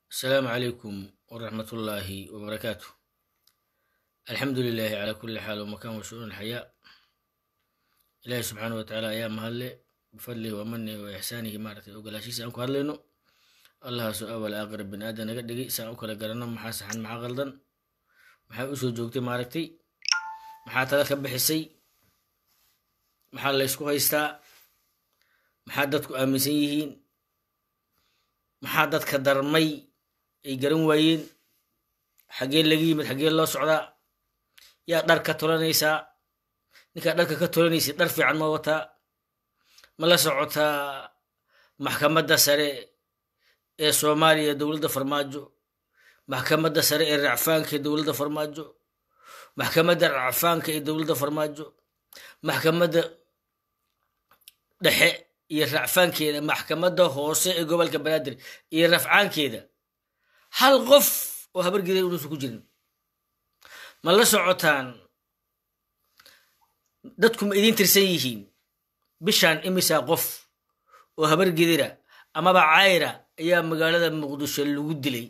asalaamu calaykum waraxmat ullaahi wabarakaatu alxamdu lilaahi calaa kulli xaal wamakan wa shu'uun alxayaa ilaahi subxaana wa tacaala ayaa mahadle bifadlihi wa manihi wa ixsaanihi maaragtay ogolaashiisa aan ku hadlayno allahaasoo awal aakhira bini aadan naga dhigay saan u kala garanno maxaa saxan maxaa qaldan maxaa usoo joogtay maaragtay maxaa tala ka bixisay maxaa laysku haystaa maxaa dadku aaminsan yihiin maxaa dadka darmay ay garan waayeen xaggee laga yimid xaggee loo socdaa yaa dhar ka tolanaysaa ninkaa dharka ka tolanaysa dhar fiican ma wataa ma la socotaa maxkamadda sare ee soomaaliya dowladda farmaajo maxkamadda sare ee racfaanka ee dowladda farmaajo maxkamadda racfaanka ee dowladda farmaajo maxkamadda dhexe iyo racfaankeeda maxkamadda hoose ee gobolka banaadir iyo rafcaankeeda hal qof oo habargeeda unuusan ku jirin ma la socotaan dadku ma idiin tirsan yihiin bishaan imisaa qof oo habargedira amaba cayra ayaa magaalada muqdisho lagu dilay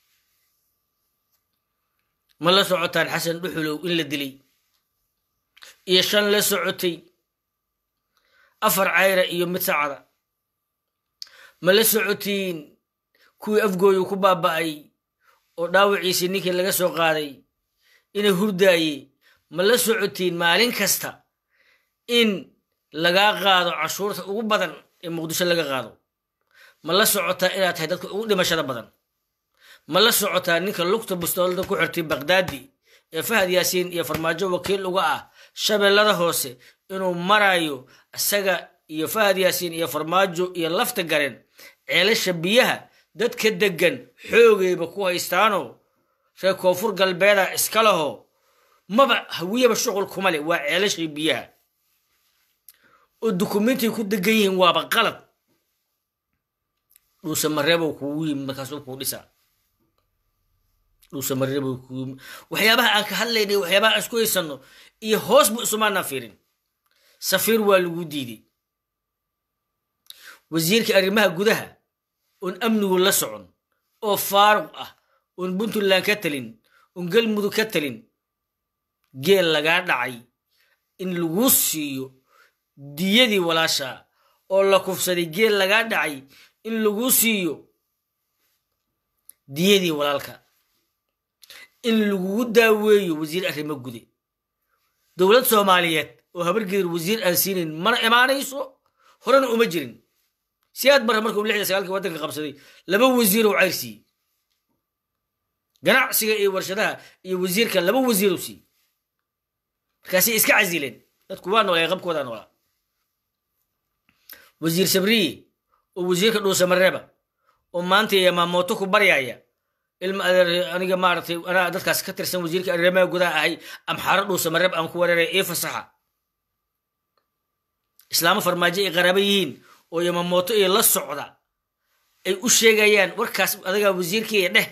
ma la socotaan xasan dhuxulow in la dilay iyo shan la socotay afar cayra iyo mid sacada ma la socotiin kuwii afgooyu ku baaba'ay oo dhaawiciisii ninkii laga soo qaaday inay hurdaaye ma la socotiin maalin kasta in lagaa qaado cashuurta ugu badan ee muqdisho laga qaado ma la socotaa inaad tahay dadka ugu dhimashada badan ma la socotaa ninka lugta bustoolada ku xirtay bakdaadi ee fahad yaasiin iyo farmaajo wakiil uga ah shabeellada hoose inuu marayo isaga iyo fahad yaasiin iyo farmaajo iyo lafta gareen ceelasha biyaha dadka deggan xoogayba ku haystaanoo reer koonfur galbeeda iska laho maba hawiyaba shuqul kuma leh waa ceelashii biyaha oo dukumentiy ku degan yihiin waaba qalad dhuusamareebow kugu yimi markaasuu kuu dhisaa dhuusamareebow kugu yimi waxyaabaha aan ka hadlaynay waxyaabaha aan isku haysanno iyo hoos bu isumaanaan fiirin safiir waa lagu diiday wasiirka arrimaha gudaha oon amnigu la socon oo faaruq ah oon puntland ka talin oon galmudug ka talin geel lagaa dhacay in laguu siiyo diyadii walaashaa oo la kufsaday geel lagaa dhacay in laguu siiyo diyadii walaalka in lagugu daaweeyo wasiir arrimo gude dowlad soomaaliyeed oo habargedir wasiir aan siinayn mana imaanayso horena uma jirin siyaad marra markuu lixda sagaalkii waddanka qabsaday laba wasiirow cayr siiyey ganacsiga iyo warshadaha iyo wasiirka laba wasiirow siiyey markaasay iska casileen dadku waa noolay qabkoodaa noolaa wasiir sabriye oo wasiirka dhuusamareeba oo maanta yamaamoto ku baryaya ilma adeer aniga maaragtay anaa dadkaas ka tirsan wasiirka arrimaha gudaha ahay amxaaro dhuusamareeb aan ku wareeray ii fasaxa islaamo farmaajo ay qaraaba yihiin oo yamamooto iyo la socda ay u sheegayaan warkaas adagaa wasiirkiiya dheh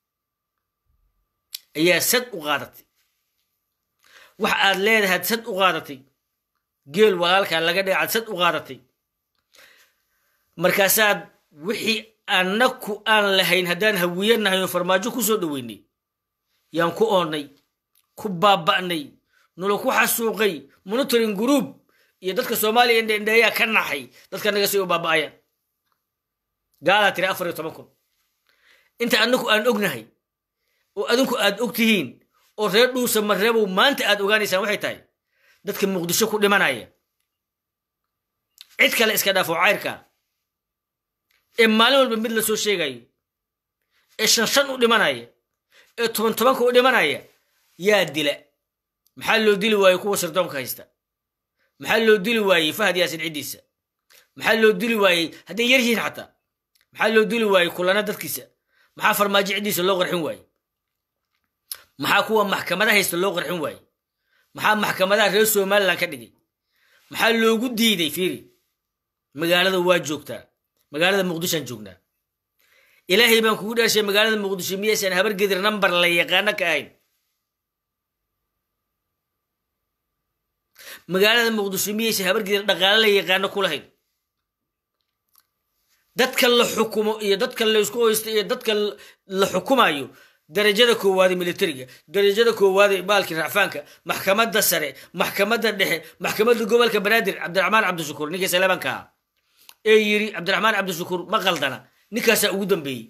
ayaa sad u qaadatay wax aad leedahaad sad u qaadatay geel walaalkaa laga dhagacaad sad u qaadatay markaasaad wixii annaku aan lahayn haddaan hawiyanahay oo farmaajo ku soo dhoweynay yaan ku oonnay ku baaba'nay nula ku xasuuqay monitoring group iyo dadka soomaaliya indhendheeyaa ka naxay dadka naga sii u baaba'ayaan gaalaa tiri afar iyo toban kun inta annaku aan ognahay oo adinku aad og tihiin oo reer dhuusa mareebow maanta aad ogaanaysaan waxay tahay dadka muqdisho ku dhimanaya cid kale iska dhaafo cayrka ee maalin walba mid la soo sheegayo ee shan shan u dhimanaya ee toban tobanka u dhimanaya yaa dila maxaa loo dili waaye kuwa sirdoonka haysta maxaa loo dili waayey fahad yaasin ciddiisa maxaa loo dili waayey hadday yar yihiin xataa maxaa loo dili waayey kulana dadkiisa maxaa farmaajo ciddiisa loo qarxin waaye maxaa kuwa maxkamada haysta loo qarxin waaye maxaa maxkamadaha reer somalilan ka dhigay maxaa loogu diiday fiiri magaalada waa joogtaa magaalada muqdishoan joognaa ilaahay baan kugu dhaashay magaalada muqdisho miyaysan habargedir namber la yaqaano ka ahayn magaalada muqdisho miyaysan habargedir dhaqaale la yaqaano ku lahayn dadka la xukumo iyo dadka laysku hoysto iyo dadka la xukumayo darajada koowaade militariga darajada koowaade baalkii racfaanka maxkamadda sare maxkamadda dhexe maxkamadda gobolka banaadir cabdiraxmaan cabdishakuur ninkii saleebanka ah ee yiri cabdiraxmaan cabdishakuur ma qaldana ninkaasaa ugu dambeeyey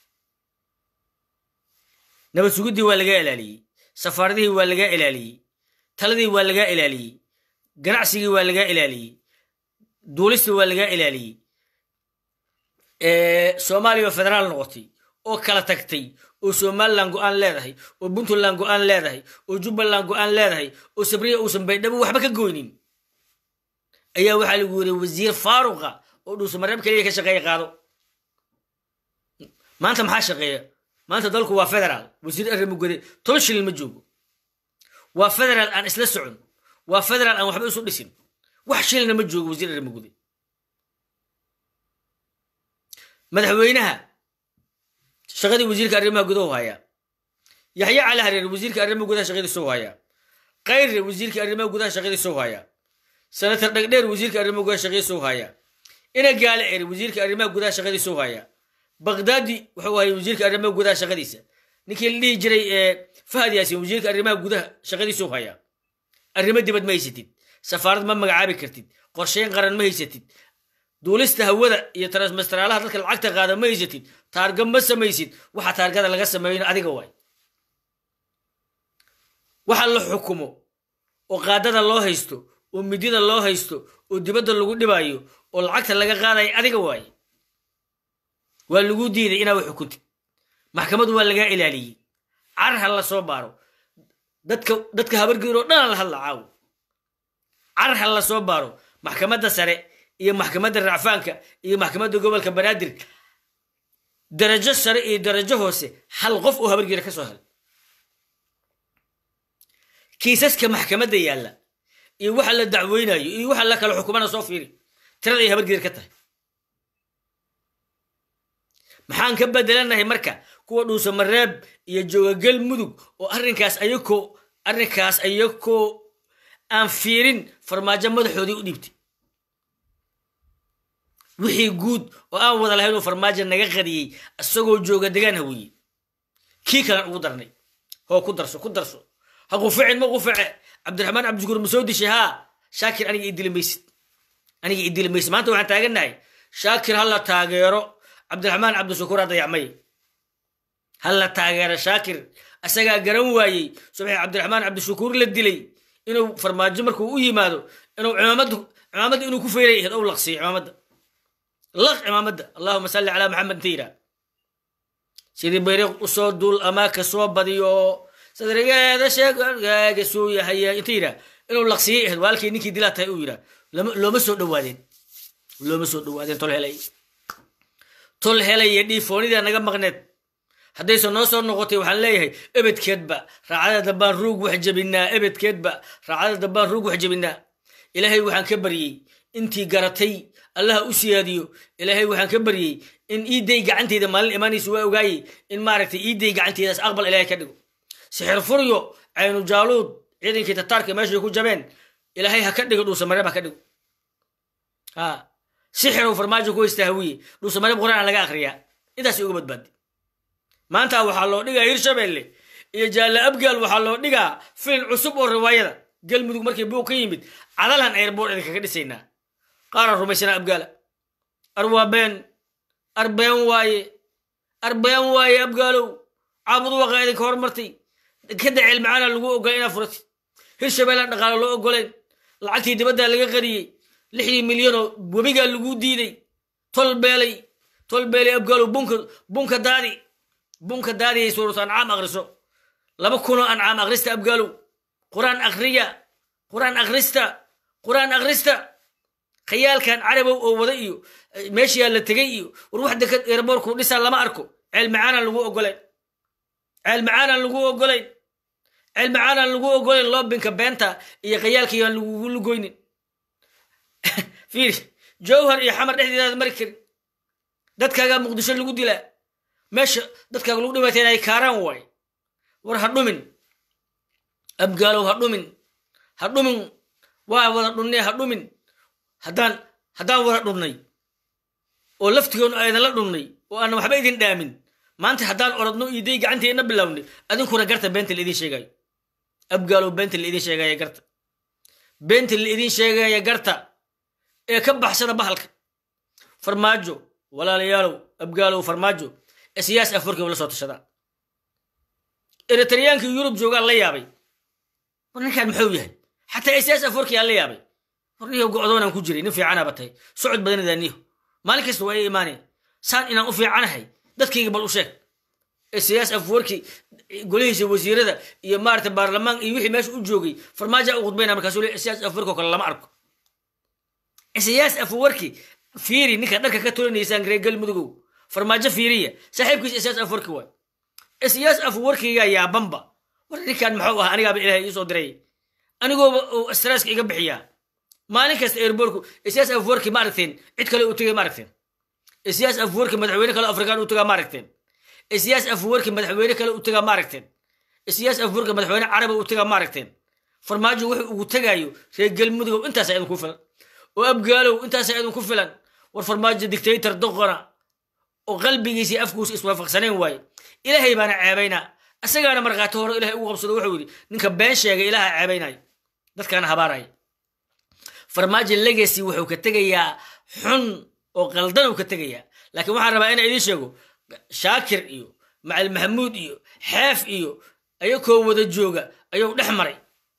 nabad sugiddii waa lagaa ilaaliyey safaaradihii waa lagaa ilaaliyey taladii waa lagaa ilaaliyey ganacsigii waa lagaa ilaaliyey duulistii waa lagaa ilaaliyey soomaaliya oo federaal noqotay oo kala tagtay oo somalilan go-aan leedahay oo puntland go-aan leedahay oo jubbaland go-aan leedahay oo sabriya uusan baydhabo waxba ka goynin ayaa waxaa lagu yiri wasiir faaruqa oo dhuusamareeb keliya ka shaqeeya qaado maanta maxaa shaqeeya maanta dalku waa federaal wasiir arrimugode toban shilin ma joogo waa federaal aan isla socon waa federaal aan waxba isu dhisin wax shilina ma joogo wasiir arrimugode madaxweynaha shaqadii wasiirka arrimaha gudahu hayaa yaxya cali hareer wasiirka arrimaha gudaha shaqadiisu hayaa kayre wasiirka arrimaha gudaha shaqadiisu hayaa senator dhegdheer wasiirka arrimaha gudaha shaqadiisu hayaa ina gaale er wasiirka arrimaha gudaha shaqadiisu hayaa baqdaadi wuxuu hayay wasiirka arrimaha gudaha shaqadiisa ninkii la dhihi jiray fahad yaasin wasiirka arrimaha gudaha shaqadiisu hayaa arrimo dibad ma haysatid safaarad ma magacaabi kartid qorsheyn qaran ma haysatid duulista hawada iyo transmasteraalaha dadka lacagta qaada ma haysatid taarga ma samaysid waxa taargada laga sameeyna adiga waay waxa la xukumo oo qaadada loo haysto oo midida loo haysto oo dibadda lagu dhibayo oo lacagta laga qaadayo adiga waay waa lagu diiday inaa wax xukuntid maxkamadu waa lagaa ilaaliyey car ha la soo baaro dadka dadka habargeer oo dhan la hadla caawo car ha la soo baaro maxkamadda sare iyo maxkamadda racfaanka iyo maxkamadda gobolka banaadir darajo sare iyo darajo hoose hal qof oo habargeera ka soo hel kiisaska maxkamadda yaalla iyo waxa la dacweynayo iyo waxa la kala xukumana soo fiiri tirada ay habargeer ka tahay maxaan ka bedelanahay marka kuwa dhuusamareeb iyo joogagal mudug oo arrinkaas ayakoo arrinkaas ayakoo aan fiirin farmaajo madaxoodii u dhiibtay wixii guud oo aan wada lahayn oo farmaajo naga qadiyey isagoo jooga degaan haweeye kii kalan ugu darnay hoo ku darso ku darso ha quficin ma qufice cabdiraxmaan cabdishukuur ma soo dishay haa shaakir aniga idili maysid aniga idili maysid maanta waxaan taagannahay shaakir ha la taageero cabdiraxmaan cabdishukuur ha dayacmay ha la taageero shaakir isagaa garan waayey subaxii cabdiraxmaan cabdishukuur la dilay inuu farmaajo markuu u yimaado inuu cimaamad cimaamadda inuu ku feyray ahayd ou laqsiyo cimaamadda laq cimaamadda allahuma salli calaa maxamed inta yidhaah sidii bayriq usoo duul amaa ka soo badiyo sadrigeeda sheegaaga suu yahaya inta yidhaah inuu laqsiyey ahayd waalkii ninkii dilaa tahay uu yidhaah looma soo dhowaadeen looma soo dhowaadeen tol helay tol helaya dhiifoonida naga maqneed haddayse noo soo noqotay waxaan leeyahay ebedkeedba raacada dambaan ruug wax jebinaa ebedkeedba raacada dambaan ruug wax jebinaa ilaahay waxaan ka baryey intii garatay allaha u siyaadiyo ilaahay waxaan ka baryey in iiday gacanteyda maalin imaanaysa waa ogaayey in maaragtay iiday gacanteydaas aqbal ilaahay ka dhigo sixir furyo caynu jaaluud ciidankii tataarka meeshay ku jabeen ilaahay ha ka dhigo dhuusamareeb ha ka dhigo ha sixirow farmaajo ku haystaa hawiye dhuusamareeb quraan laga akriyaa intaas uga badbaadi maanta waxaa loo dhigaa hirshabelle iyo jaalla abgaal waxaa loo dhigaa filin cusub oo riwaayada galmudug markii buug ka yimid cadalan airboort idinkaga dhisaynaa qaaraan rumaysanaa abgaala arwaabeen arbeen waaye arbeen waaye abgaalow caabud waqa idinka hormartay kada ceelmacaana lagu ogolay inaa furatid hirshabeellaan dhaqaalo loo ogoleen lacagtii dibaddaa laga qariyey lixdii milyanoo webigaa lagu diiday tol beelay tol beelay abgaalow bunka bunka daadi bunka daadiyay suuratu ancaam akriso laba kunoo ancaam akhrista abgaalow quraan akhriya quraan akhrista quraan akhrista khayaalkan carabow oo wada iyo meeshiyaa la tegay iyo war wax dekad eerboorku dhisaa lama arko ceel macaanaan lagu ogolayn ceel macaanaan lagu ogolayn ceel macaanaan lagu ogolayn loobinka beenta iyo khayaalkayaan lagugu lugoynin fiiri jowhar iyo xamar dhexdeedaad mari karin dadkaagaa muqdisho lagu dilaa meesha dadkaaga lagu dhibaatayna ay kaaraan waay war ha dhumin abgaalow ha dhumin ha dhumin waa wada dhunnee ha dhumin haddaan haddaan wada dhunnay oo laftigoonu aydanla dhunnay oo aanan waxba idin dhaamin maanta haddaan orodno iiday gacanteenna bilownay adinkuna garta beenta la idin sheegayo abgaalow beenta la idin sheegaya garta beenta la idin sheegaya garta ee ka baxsada bahalka farmaajo walaalayaalow abgaalow farmaajo ee siyaas afurkiiba la soo tashadaa eritriyaankii yurub joogaan la yaabay war ninkaan muxuu yahay xataa siyaas afurkii aan la yaabay war niyo go'doonaan ku jiray nin fiicanaaba tahay socod badanidaa niyo maalin kasta waa i imaaneen saan inaan u fiicanahay dadkayga bal u sheeg ee siyaas afwarki golihiisa wasiirada iyo maarata baarlamaan iyo wixii meesha u joogay farmaaja u khudbayna markaasuu le siyaas afwarki oo kale lama arko siyaas afwarki fiiri ninka dharka ka tolanaysaan reer galmudugow farmaajo fiiriya saaxiibkiisa siyaas afwarki waay siyaas afwarkiga yaabanba war ninkan maxuu ah anigaaba ilaahay iisoo diray anigooba uu stresska iga bixiyaa maalin kasta airborku siyaas afwarki ma aragteen cid kale u tegay ma aragteen siyaas afwarki madaxweyne kale afrikaan u tagaa ma aragteen siyaas afwarki madaxweyne kale u tagaa ma aragteen siyaas afwarki madaxweyne carabi u tagaa ma aragteen farmaajo wuxuu ugu tegaayo reer galmudugow intaasa idinku filan oo abgaalow intaasa idinku filan war farmaajo dictator doqona oo qalbigiisii afkuusa iswaafaqsanayn waaye ilaahay baana ceebaynaa isagaana markhaati hore ilahay ugu qabsado wuxuu yidhi ninka been sheegay ilaaha ceebaynayo dadkaana habaaraya farmaajo legacy wuxuu ka tegayaa xun oo qaldan uu ka tegayaa laakiin waxaan rabaa inaan idiin sheego shaakir iyo macali maxamuud iyo xeef iyo ayakoo wada jooga ayuu dhex maray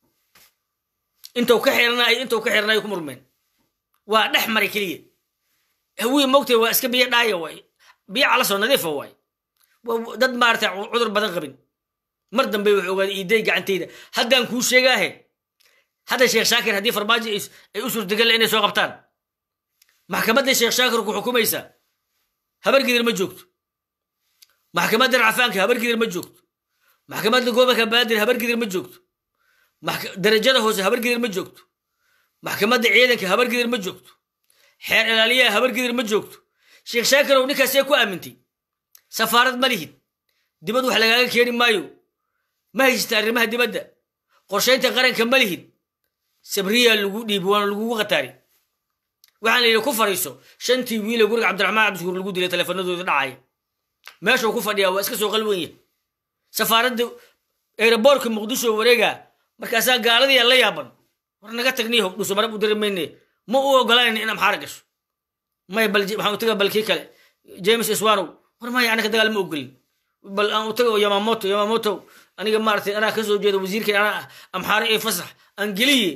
intuu ka xiranayo intuu ka xiranayo ku murmeen waa dhex maray keliya hawii mogtay waa iska biyo dhaaya waay biyo calasoo nadiifa waay dad maarata cudur badan qabin mar dambe wuxuu ogaaday iiday gacantayda haddaan kuu sheegaahe hadda sheekh shaakir haddii farmaajo ay u suurtagalla inay soo qabtaan maxkamadda sheekh shaakir ku xukumaysa habargidir ma joogto maxkamadda racafaanka habargidir ma joogto maxkamadda gobolka baadir habargidir ma joogto darajada hoose habargidir ma joogto maxkamadda ciidanka habargidir ma joogto xeer ilaaliyaha habargidir ma joogto sheekh shaakirow ninkaasee ku aamintay safaarad ma lihid dibad wax lagaaga keeni maayo ma haysata arrimaha dibadda qorshaynta qaranka ma lihid sabriyaa lagu dhiibi waana lagugu khataari waxaan la yidhi ku fadhiiso shantii wiile guriga cabdiraxmaan cabdishuur lagu dilay teleefanadooda dhacaya meeshuu ku fadhiyaa waa iska soo qalwenya safaaradda eeraboorka muqdisho wareegaa markaasaa gaaladii la yaaban war naga tagniyo dhuso marab u diri mayne ma u ogolayn in amxaara gasho may bal waxaan u tagaa balkii kale james iswanow war maya anaka dagaal ma ogolin bal aan u tago yamamoto yamamoto aniga maaratay anaa ka soo jeeda wasiirkan anaa amxaaro ee fasax aan geliye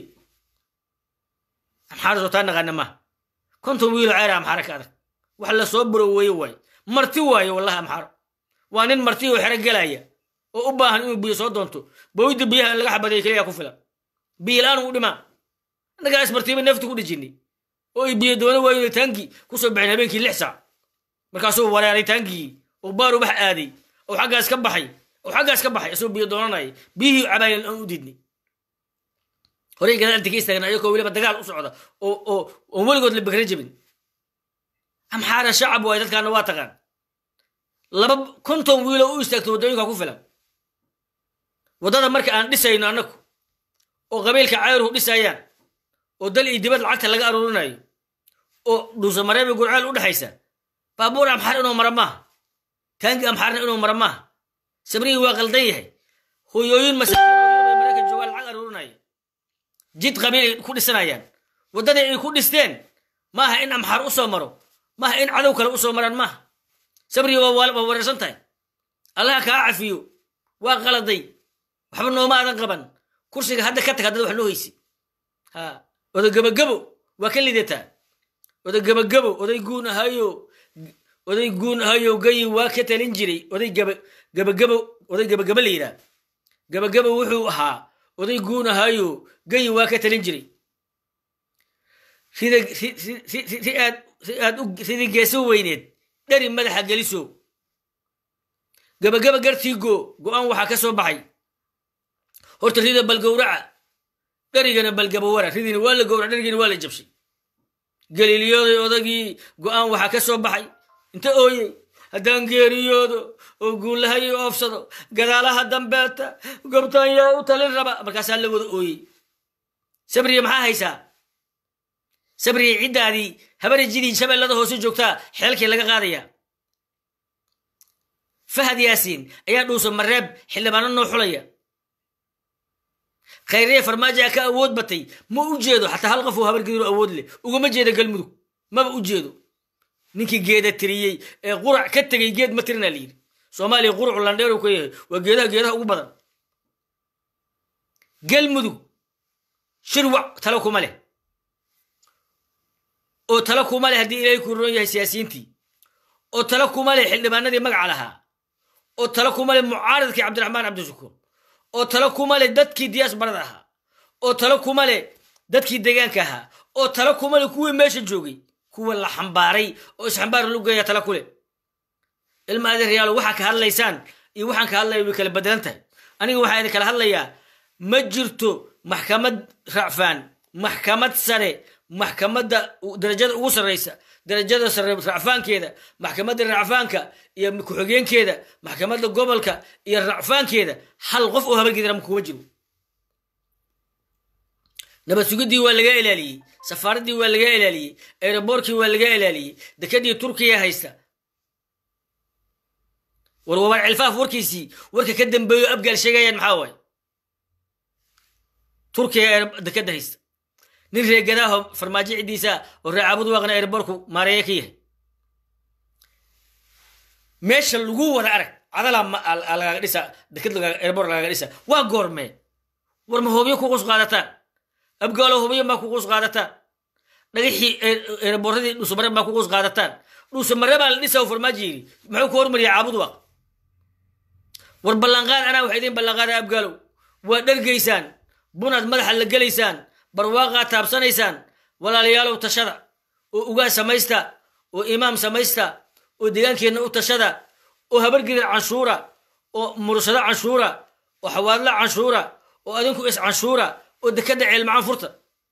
amxaaro soo taa naqaana maaha konton wiilo ceera amxaaro ka adag wax la soo buroweeye waaye marti waaye wallahi amxaaro waa nin marti oo xero gelaya oo u baahan inuu biyo soo doonto bowidda biyaha in laga xabadeeyo keliya ku filan biyo la-aan u dhimaa annagaa ismartiiba neefta ku dhijinay oo ay biyo doono waayo taankii kusoo baxeen habeenkii lix saac markaasuu wareeray taankii oo baar ubax aaday oo xaggaas ka baxay oo xaggaas ka baxay isagoo biyo doonanaya biyihii cabaayaan aan u diidnay horey gadaal ka istaagna ayakoo weliba dagaal u socda oo oo oon weligood la bekra jebin amxaara shacab waay dadkaana waa taqaan laba konton wiilo u istaagto waddooyinka ku filan waddada marka aan dhisayno annagu oo qabiilka cayruhu dhisayaan oo dal iyo dibad lacagta laga aruurinayo oo dhuusamareeba gurceel u dhexaysa baabuur amxaar inuu mara maaha taangi amxaarna inuu mara maaha sabrihii waa qaldan yahay hoyooyin masaakiin maraykan joogaan lacag aruurinaya jid qabiil ay ku dhisanayaan waddadii ay ku dhisteen maaha in amxaar u soo maro maaha in cadow kale u soo maraan maaha sabrigii waa wareersan tahay allaha kaa cafiyo waa qaladay waxba nooma adan qaban kursiga hadda ka tag haddad wax noo haysi ha oday gabagabo waa ka lidataa oday gabagabo oday guun ahayo oday guun ahayo gayi waa ka talin jiray oday gabagabo oday gabagabo la yidhaah gabagabo wuxuu ahaa oday guun ahayo gayi waa ka talin jiray si aad sidii geeso weyneed dheri madaxa geliso gabagaba gartiigo go-aan waxaa ka soo baxay horta rida balgowraca dherigana balgabawara ridiina waa la gowrac dherigiina waa la jabshay galiiliyooday odagii go-aan waxaa ka soo baxay inta ooyey haddaan geeriyoodo oo guulahay oofsado gadaalaha dambeeta gobtaan yaa u talin raba markaasaa la wada ooyey sabriya maxaa haysaa sabriya ciddaadii habarajidii shabeellada hoose joogtaa xeelkii laga qaadayaa fahad yaasiin ayaa dhuusa mareeb xildhibaano noo xulaya khayriye farmaajo ka awood batay ma u jeedo xataa hal qof oo habargidiro awood leh ugama jeeda galmudug maba u jeedo ninkii geeda tiriyey ee qurac ka tegay geed ma tirina layidhi soomaaliya quracu landheeru ka yahay waa geedaha geedaha ugu badan galmudug shirwac talo kuma leh oo talo kuma leh haddii ilaahay ku roon yahay siyaasiyiintii oo talo kuma leh xildhibaanadii magaca lahaa oo talo kuma leh mucaaradkii cabdiraxmaan cabdishukuur oo talo kuma leh dadkii diyaasbarada ahaa oo talo kuma leh dadkii deegaanka ahaa oo talo kuma leh kuwii meesha joogay kuwa la xambaaray oo isxambaar lu geeya talo ku leh ilma adeeryaalo waxaa ka hadlaysaan iyo waxaan ka hadlaya way kala bedelan tahay aniga waxaa idin kala hadlayaa ma jirto maxkamad racfaan maxkamad sare maxkamadda darajada ugu sarraysa darajada sare racfaankeeda maxkamadda racfaanka iyo ku-xigeenkeeda maxkamadda gobolka iyo racfaankeeda hal qof oo habargidram kuma jiro nabad sugiddii waa laga ilaaliyey safaaraddii waa laga ilaaliyey aeroboorkii waa laga ilaaliyey dekadii turkiya haysta war wabaar cilfaaf warkiisii warka ka dambeeyo abgaal sheegayaan maxaa waaye turkiya dekada haysta nin reegadaho farmaajo ciddiisa oo reecaabud waaqna airborku maareeye ka yahay meesha lagu wada arag cadalaa lagaaga dhisa dekad airbor lagaaga dhisa waa goormee war ma hobyo ku qus qaadataan abgaalo hobyo maa ku qus qaadataan dhagaxii airboradii dhuusamare maa ku qus qaadataan dhuusamare baa la dhisa farmaajo yidhi muxuu ku hormariya caabud waaq war ballanqaad anaa waxa idiin ballanqaada abgaalow waa dhargaysaan bunaad madaxa la gelaysaan barwaaqaad taabsanaysaan walaalayaalow tashada oo ugaa samaysta oo imaam samaysta oo deegaankeenna u tashada oo habargidar canshuura oo mursado canshuura oo xawaadlo canshuura oo adinku is canshuura oo dekadda ceelmacaan furta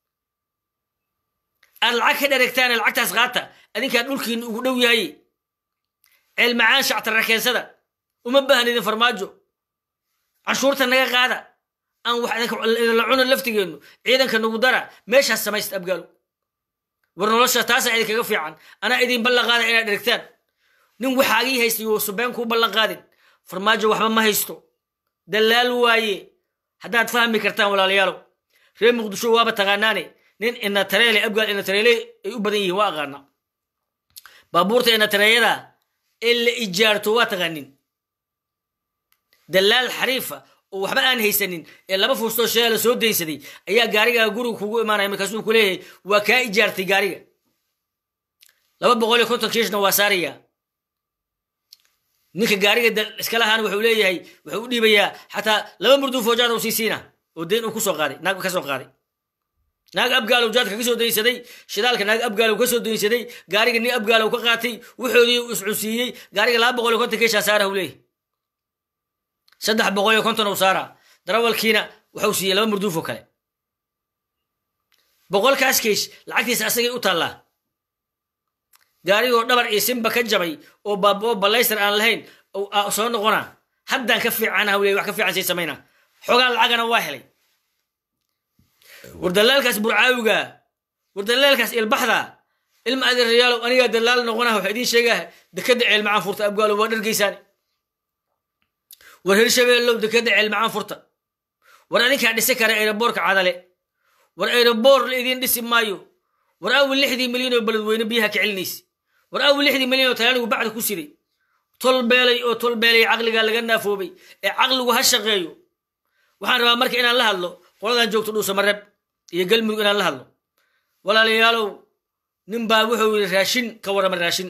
aad lacag ka dheregtaan lacagtaas qaata adinkaa dhulkiinna ugu dhow yahay ceelmacaan shactara keensada uma baahan idin farmaajo canshuurta naga qaada aan wax idinla cuno laftigeennu ciidanka nagu dara meeshaas samaysta abgaalo war nolosha taasaa idinkaga fiican anaa idin ballan qaada inaad dherigtaan nin waxaagii haysta yo subeen kuu ballan qaadin farmaajo waxba ma haysto dallaal waaye haddaad fahmi kartaan walaalayaalow reer muqdisho waaba taqaanaane nin inatareele abgaal inatareele ay u badan yihiin waa aqaana baabuurta inatareeyada ee la ijaarto waa taqaanin dallaal xariifa oo waxba aan haysanin ee laba fuustoo sheela la soo daynsaday ayaa gaarigaa guriga kugu imaanaya markaasuu ku leeyahay waa kaa ijaartay gaariga laba boqol iyo konton kiishna waa saaraya ninka gaariga iska lahaana wuxuu leeyahay wuxuu u dhiibayaa xataa laba murduu foojaad uu sii siina oo deyn uu kusoo qaaday naag ka soo qaaday naag abgaalow jaadka ka soo daynsaday shidaalka naag abgaalow ka soo daynsaday gaariga nin abgaalow ka qaatay wuxoodii iscunsiiyey gaariga laba boqol iyo konton kiishaa saara uu leeyahay saddex boqol iyo konton uu saara darawalkiina waxuu siiyey laba murduufoo kale boqolkaas kiish lacagtiisa asagay u taallaa gaarigoo dhabar iyo simba ka jabay oo baaboo ballaystar aan lahayn soo noqona haddaan ka fiicana hawley wax ka fiican sii samayna xogaa lacagana waa helay war dalaalkaas burcaawiga war dalaalkaas ilbaxda ilma adeerayaalow anigaa dalaal noqona waxa idiin sheegaa dekadda ceelmacaan furta abgaalo waa dhargaysaane war hirshabeellow dekadda ceelmacaan furta war adinkaa dhisi kara aeroboorka cadale war aeroboor la idiin dhisi maayo war awil lixdii milyan oo beledweyne biyaha ka celinaysa war awil lixdii milyan oo talaanigu bacda ku siday tolbeelay oo tolbeelay caqligaa laga naafoobay ee caqligu ha shaqeeyo waxaan rabaa marka inaan la hadlo qoladan joogto dhuusamareeb iyo galmudug inaan la hadlo walaalayaalow nin baa wuxuu yidhi raashin ka warrama raashin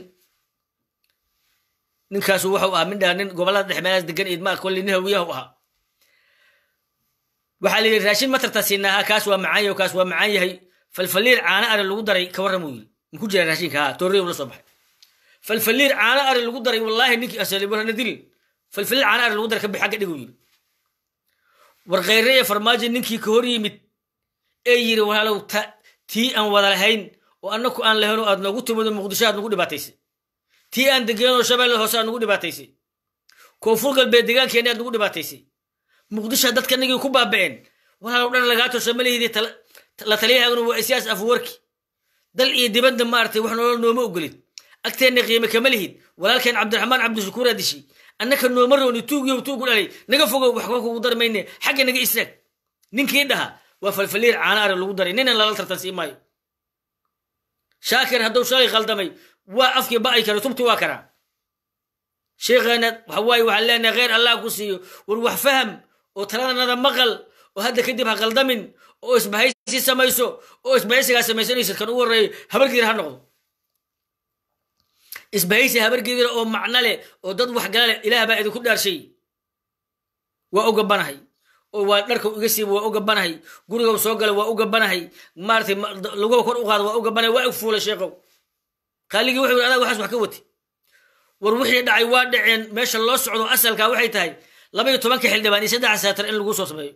ninkaasu wuxuu ahaa mindhaa nin gobollada dhex meelaas degan idmaa kolli nin hawiyahu ahaa waxaa la yidhi raashin matarta siinaaha kaas waa macaan yahay kaas waa macaan yahay falfaliir caano ari lagu daray ka warram uu yidhi maku jira raashinka haa toorrey la soo baxay falfaliir caano ari lagu daray wallaahi ninkii asali warana dilin falfaliir caano ari lagu daray ka bix xagga dhig uu yidhi war khayre iyo farmaajo ninkii ka hor yimid ee yidhi walaalow ta tii aan wada lahayn oo annaku aan lahayn oo aad noogu timido muqdisho aad nagu dhibaataysay tii aan degeenoo shabeelle hoose aad nagu dhibaataysay koonfur galbeed deegaankeenni aad nagu dhibaataysay muqdisho dadka nagii ku baaba'een walaalow dhan lagaa tosha ma lihidii la taliyahaaguna waa isyaas afwarki dal iyo dibadda maaragtay wax noola nooma ogolid agteenna qiime kama lihid walaalkeen cabdiraxmaan cabdishakuuraa dishay annaka nooma rooni tuugiyow tuugu dhalay naga fogow waxba kugu dar mayne xagga naga istaag ninkii dhaha waa falfaliir caana ari lagu daray ninan lala tartan sii maayo shaakir hadduu shalay khaldamay waa afkii ba'ay kara tubti waa karaa sheekheena waxa waaye waxaan leenahay kheyr allah ku siiyo war wax faham oo taladanada maqal oo hadda kadib ha qaldamin oo isbahaysi samayso oo isbahaysigaa samaysanaysid kan ugu horreeyo habargidir ha noqdo isbahaysi habargidir oo macno leh oo dad waxgala leh ilaah baa idinku dhaarshay waa u gabanahay oo waa dharka iga siiba waa u gabanahay guriga soo gala waa u gabanahay maaratay laguba kor u qaada waa u gabanahay waa ig fuulay sheekow qaaligii wuxuu yidhi adaa waxaas wax ka wati war wixii dhacay waa dhaceen meesha loo socdo asalkaa waxay tahay laba iyo tobanka xildhibaan iyo saddex sanatar in lagu soo sameeyo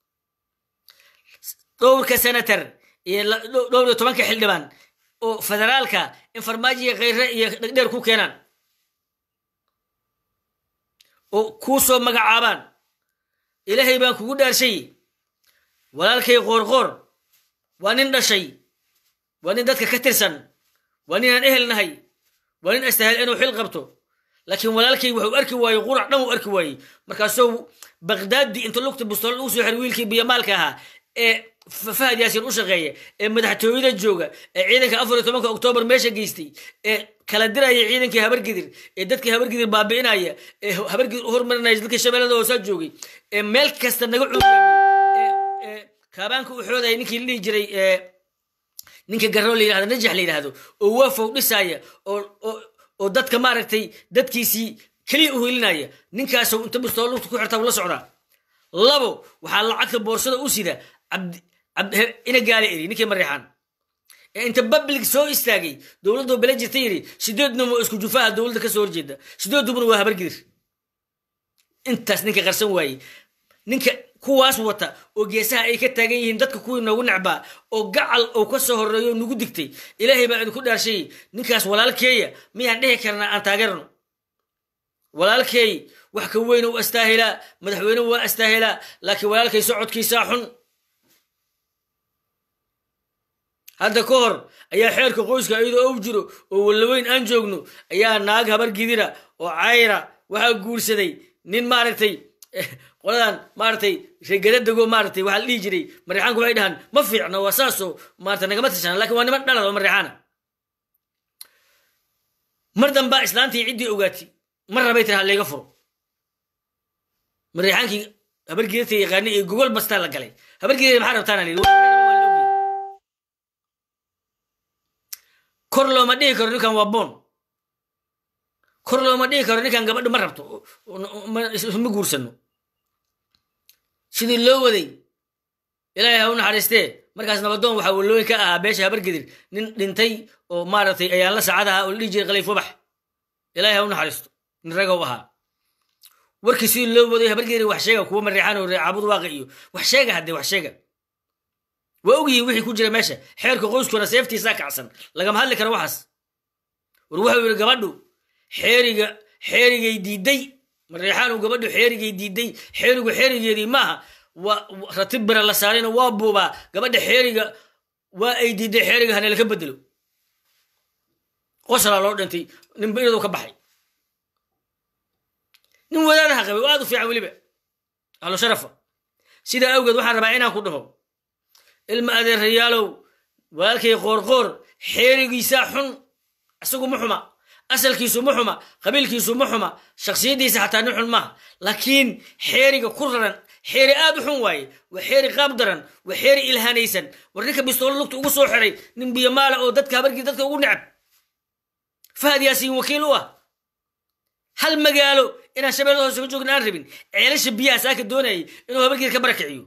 dhowrka senatar iyo dhowr iyo tobanka xildhibaan oo federaalka in farmaajiya kheyre iyo dhegdheer ku keenaan oo kuu soo magacaabaan ilaahay baan kugu dhaarshay walaalkay qoorqoor waa nin dhashay waa nin dadka ka tirsan waa ninaan ehel nahay waa nin astahel inuu xil qabto laakiin walaalkay wuxuu arki waayey qurac dhan uu arki waayey markaasuu baqdaadi inta lugta bustool ugu soo xiray wiilkii biyamaalka ahaa ee fahad yaasiin u shaqeeya ee madaxtooyada jooga ee ciidanka afar iyo tobanka oktoobar meesha geystay ee kala diraya ciidankii habargidir ee dadkii habargidir baabi'inaya ee habargidir u hormarinaya dadkii shabeellada hoosaa joogay ee meel kasta naga cuudaamiyey ee kaabaanka u xoodaya ninkii la dhihi jiray ninka garoo la yidhahdo najax la yidhahdo oo waafow dhisaya oo oo dadka maaragtay dadkiisii keliya u helinaya ninkaasoo inta bustoo lugta ku xirta la socdaa labo waxaa lacagta boorsada u sida ina gaala eri ninkii mareexaan ee inta public soo istaagay dowladoo bele jirta yidhi sideedna waa isku jufaha dowladda ka soo horjeeda sideedubuna waa habargidir intaas ninka qarsan waaye ninka kuwaas wata oo geesaha ay ka taagan yihiin dadka kuwii noogu necbaa oo gacal oo ka soo horreeyo nagu digtay ilaahay baa idinku dhaarshay ninkaas walaalkeeya miyaan dhihi karnaa aan taageerno walaalkeey wax ka weyne u astaahilaa madaxweyne waa astaahilaa laakiin walaalkay socodkiisaa xun hadda ka hor ayaa xeerka qoyska iyadoo og jiro oo wallaweyn aan joogno ayaa naag habar gidira oo cayra waxaa guursaday nin maaragtay qoladan maaragtay reegaradego maaratay waxaa la dhihi jiray mareexaanku waxay dhahaan ma fiicno waa saasoo maarata nagama tirsana lakin waa niman dhalad oo mareexaana mar dambaa islaantii ciddii ogaatay mar rabay tiri ha layga furo mareexaankii habargeedata yaqaani ee gogol bastaa la galay habargeedada maxaa rabtaana la yidhi kor looma dhihi karo ninkan waa boon kor looma dhihi karo ninkan gabadha ma rabto ma guursano sidii loo waday ilaahay ha u naxariistee markaas nabadoon waxaa wallooyin ka ahaa beesha habargedir nin dhintay oo maaragtay ayaan la saacad ahaa oo la dhihi jiray khaliif wabax ilaahay ha u naxariisto nin ragow ahaa warkii sidii loo waday habargedir wax sheega kuwa mareexaan oo reecaabud waaqi iyo wax sheega haddee wax sheega waa ogyihiin wixii ku jira meesha xeerka qoyskuna seeftiisaa kacsan lagama hadli karo waxaas war wuxuu yidhi gabadhu xeeriga xeerigay diiday mareexaanu gabadhu xeerigay diiday xeerigu xeerigeedii maaha waa ratib bira la saarayna waa buubaa gabadha xeeriga waa ay diiday xeeriga hane laka bedelo qosalaa loo dhintay ninba iyadoo ka baxay nin wadaadaha qabay oo aad u fiican weliba ahlu sharafa sidaa awgeed waxaan rabaa inaan ku dhaho ilma adeerayaalow walaalkay qoorqoor xeerigiisaa xun isagu ma xuma asalkiisu ma xuma qabiilkiisu ma xuma shaksiyaddiisa xataa nin xun maaha laakiin xeeriga ku raran xeeri aad u xun waaye waa xeeri qaab daran waa xeeri ilhaanaysan war ninka bistoolo lugta ugu soo xiray nin biyamaala oo dadka habargii dadka ugu necab fahad yaasiin wakiil u ah hal magaalo inaan shabeellada hoose ka joogin aan rabin ceelasha biyaha saaka doonayay inuu habargeed ka barakiciyo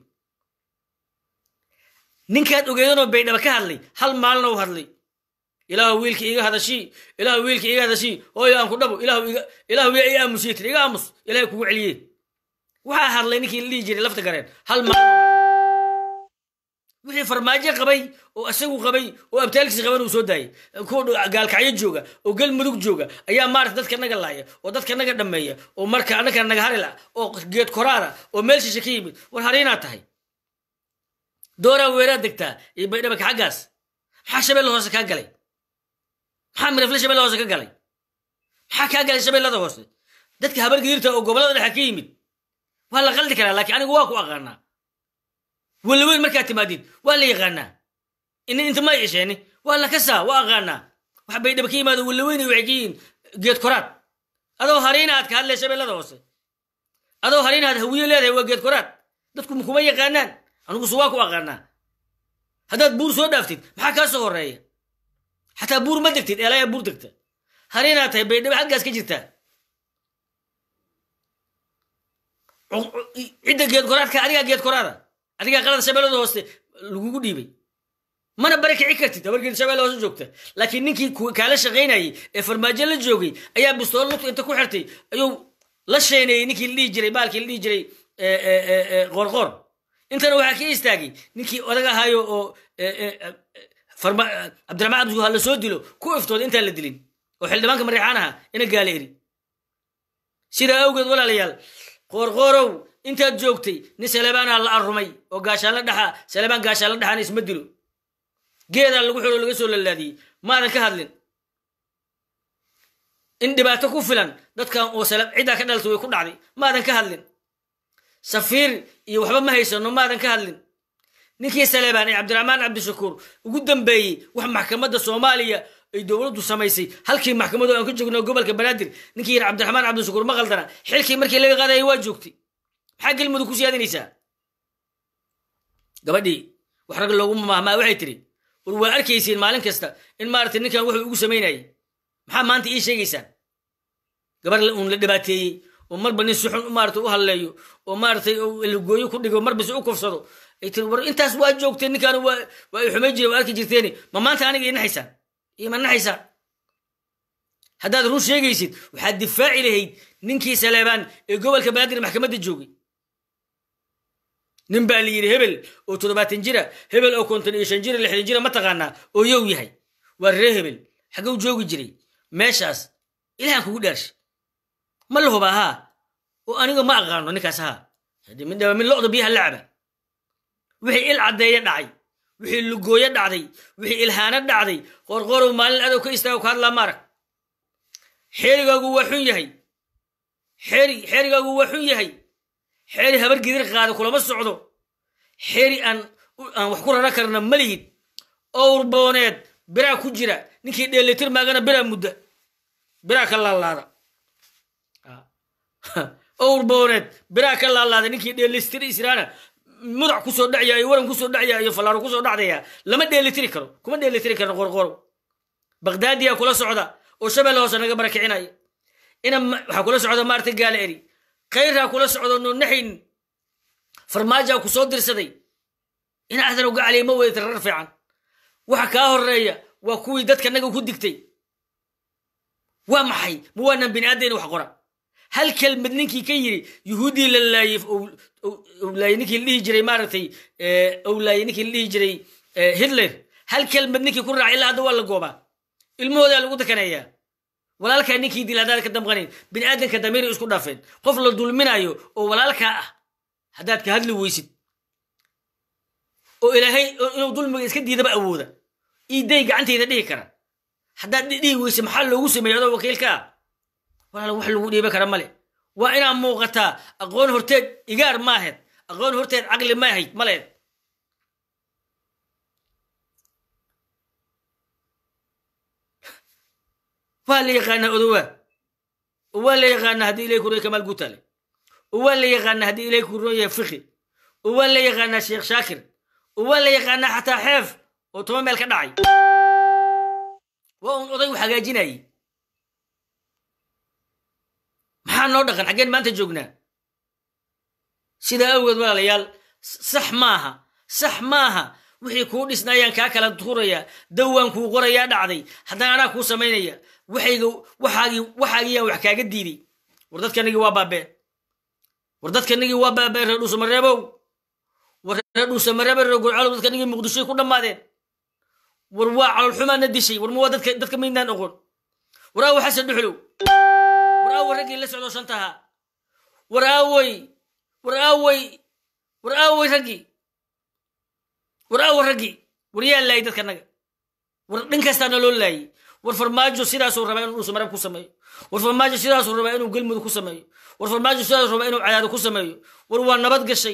ninkaad ogeedanoo baydhaba ka hadlay hal maalina u hadlay ilaahu wiilka iga hadashii ilaahu wiilka iga hadashii hooyo aan ku dhabo ilaahu yaa ii aamusiye tiri iga aamus ilahay kugu celiye waxaa hadlay ninkii la dhihi jiray lafta gareen hal maalin wixii farmaajo qabay oo isagu qabay oo abtaalkiisa qaban uu soo daayay kuwa gaalkacyo jooga oo galmudug jooga ayaa maarata dadka naga laaya oo dadka naga dhammeeya oo marka annaka naga harila oo geed koraada oo meel shishe ka yimid war hariinaad tahay dooraa weeraad degtaa iyo baydhabaka xaggaas maxaa shabeelle hoose kaa galay maxaa mirafle shabeelle hoose ka galay maxaa kaa galay shabeellada hoose dadka habargidirta oo gobollada dhexe ka yimid waa la qaldi karaa laakiin anigu waa ku aqaanaa walaweyn markaad timaadid waa la yaqaanaa inin inta ma isheeni waa la kasaa waa aqaanaa wax bay dhaba ka yimaado walaweyn waxay ka yihiin geed koraad adoo hariina aad ka hadlay shabeellada hoose adoo hariina aad hawiye leedahay waa geed koraad dadku kuma yaqaanaan anigusu waa ku aqaanaa haddaad buur soo dhaaftid maxaa kaa soo horeeya xataa buur ma degtid eelayaa buur degta hariinaad tahay baydhabo xaggaas ka jirtaa cidda geed koraadka adigaa geed koraada adigaa qalada shabeellada hooste lagugu dhiibay mana bari kici kartid habargeed shabeelle hoose joogta laakiin ninkii kaala shaqaynayay ee farmaajo la joogay ayaa bistoolo lugta inta ku xirtay ayuu la sheeneeyey ninkii la dhihi jiray baalkii la dhihi jiray qoorqoor intana waxaa ka istaagay ninkii odag ahaayo oo cabdiraxmaan cabdi ha la soo dilo ku iftooda intaan la dilin oo xildhibaanka mareexaanaha ina gaala eri sidaa awgeed walaalayaal qoorqoorow intaad joogtay nin saleebaanaa la arrumay oo gaashaanla dhaxa saleebaan gaashaanla dhaxaana isma dilo geedaa lagu xiro laga soo lalaadiyey maadan ka hadlin in dhibaato ku filan dadkan oo ciddaa ka dhaltay way ku dhacday maadan ka hadlin safiir iyo waxba ma haysano maadan ka hadlin ninkii saleebaan ee cabdiraxmaan cabdishakuur ugu dambeeyey wax maxkamadda soomaaliya ay dowladdu samaysay halkii maxkamadu aan ka joogno gobolka banaadir ninkii yar cabdiraxmaan cabdishakuur ma qaldana xilkii markii laga qaadayay waa joogtay maxaa gelmudug ku siyaadinaysaa gabadhii wax rag loogu mahmaa waxay tiri war waa arkaysiin maalin kasta in maaragtay ninkan wuxuu ugu samaynayay maxaa maanta ii sheegaysaan gabar uun la dhibaateeyey oo marba nin si xun maarata u hadleeyo oo maaratay lagooyo ku dhigo marba si u kufsado ay tiri war intaas waa joogteen ninkaan waa waa i xumay jire waa arki jirteeni ma maanta aniga ii naxaysaan iyo ma naxaysaan haddaad run sheegaysid waxaad difaaci lahayd ninkii saleebaan ee gobolka banaadir maxkamadda joogay nin baa la yidhi hebel oo toddobaatan jira hebel oo konton iyo shan jira lixdan jira ma taqaanaa oo yow yahay waa ree hebel xagow joogi jiray meeshaas ilahan kugu dhaarsha ma la hubaa haa oo aniga ma aqaano ninkaas haa midhaba mid lo'da biyaha lacaba wixii il caddeeya dhacay wixii lugooyo dhacday wixii ilhaano dhacday qorqorow maalin adow ka istaago ka hadlaa maarag xeerigaagu waa xun yahay xeeri xeerigaagu waa xun yahay xeeri habar gidir qaada kulama socdo xeeri aan aan wax ku rara karna ma lihid owr booneed biraa ku jira ninkii dheelitir maagana biraa mudda biraa ka laalaada owr booneed biraa ka laalaada ninkii dheelistir israana mudac kusoo dhacya iyo waran kusoo dhacya iyo fallaaro kusoo dhacdaya lama dheelitiri karo kuma dheelitiri karno qorqoro bagdaadiyaa kula socda oo shabeelle hoose naga barakicinaya ina waxaa kula socda maarta gaala eri khayraa kula socdo noonaxayn farmaajaa ku soo dirsaday ina adan uga caliya ma weyda rar fiican waxa kaa horeeya waa kuwii dadka naga ku digtay waa maxay ma waanaan bini aadayna wax qora hal kelmad ninkii ka yiri yuhuuddii la laayey laayey ninkii la dhihi jiray maaragtay ou laayey ninkii la dhihi jiray hitler hal kelmad ninkii ku raacay ilaa hadda waa la goobaa ilmahoodaa lagu dakaneeyaa walaalkaa ninkii dil haddaad ka damqanayn bini aadanka damiiray isku dhaafeen qof la dulminayo oo walaalkaa ah haddaad ka hadli weysid oo ilaahay inuu dulmiga iska diidaba awooda iiday gacantayda dhihi kara haddaad dhihi weyse maxaa loogu sameeya adoo wakiilka ah walaal wax lagu dhiiba kara male waa inaa muuqataa aqoon horteed igaar maahed aqoon horteed caqli ma ahayd maleed waa la yaqaanaa odowaa oo waa la yaqaanaa haddii ilahay ku roya kamaal guutale oo waa la yaqaanaa haddii ilahay ku ron yahay fiqi oo waa la yaqaanaa sheekh shaakir oo waa la yaqaanaa xataa xeef oo toban meel ka dhacay waa uun oday wax hagaajinayay maxaa noo dhaqan xaggeen maanta joognaa sidaa awgeed walaalayaal sax maaha sax maaha wixii kuu dhisnaayaan kaa kala tuurayaa dawaan kuu qorayaa dhacday haddana anaa kuu samaynaya waxayga waxaagii waxaagiyaan wax kaaga diiday war dadkanagii waa baabeen war dadkanagii waa baabeen reer dhuusamareebow war reer dhuusamareebo reer gurcalow dadkanagii muqdishoy ku dhammaadeen war waa calolxumaana dishay war ma waa dadka dadka maydnaan oqon war aawo xasan dhuxlow war aawo raggii la socdo shantaha war aawey war aawey war aawey raggii war aawo raggii war yaa laayay dadkanaga war dhin kastaana loo laayay war farmaajo sidaasuu rabaa inuu dhuusamareeb ku sameeyo war farmaajo sidaasuu rabaa inuu galmudug ku sameeyo war farmaajo sidaasuu rabaa inuu cadaado ku sameeyo war waa nabad gashay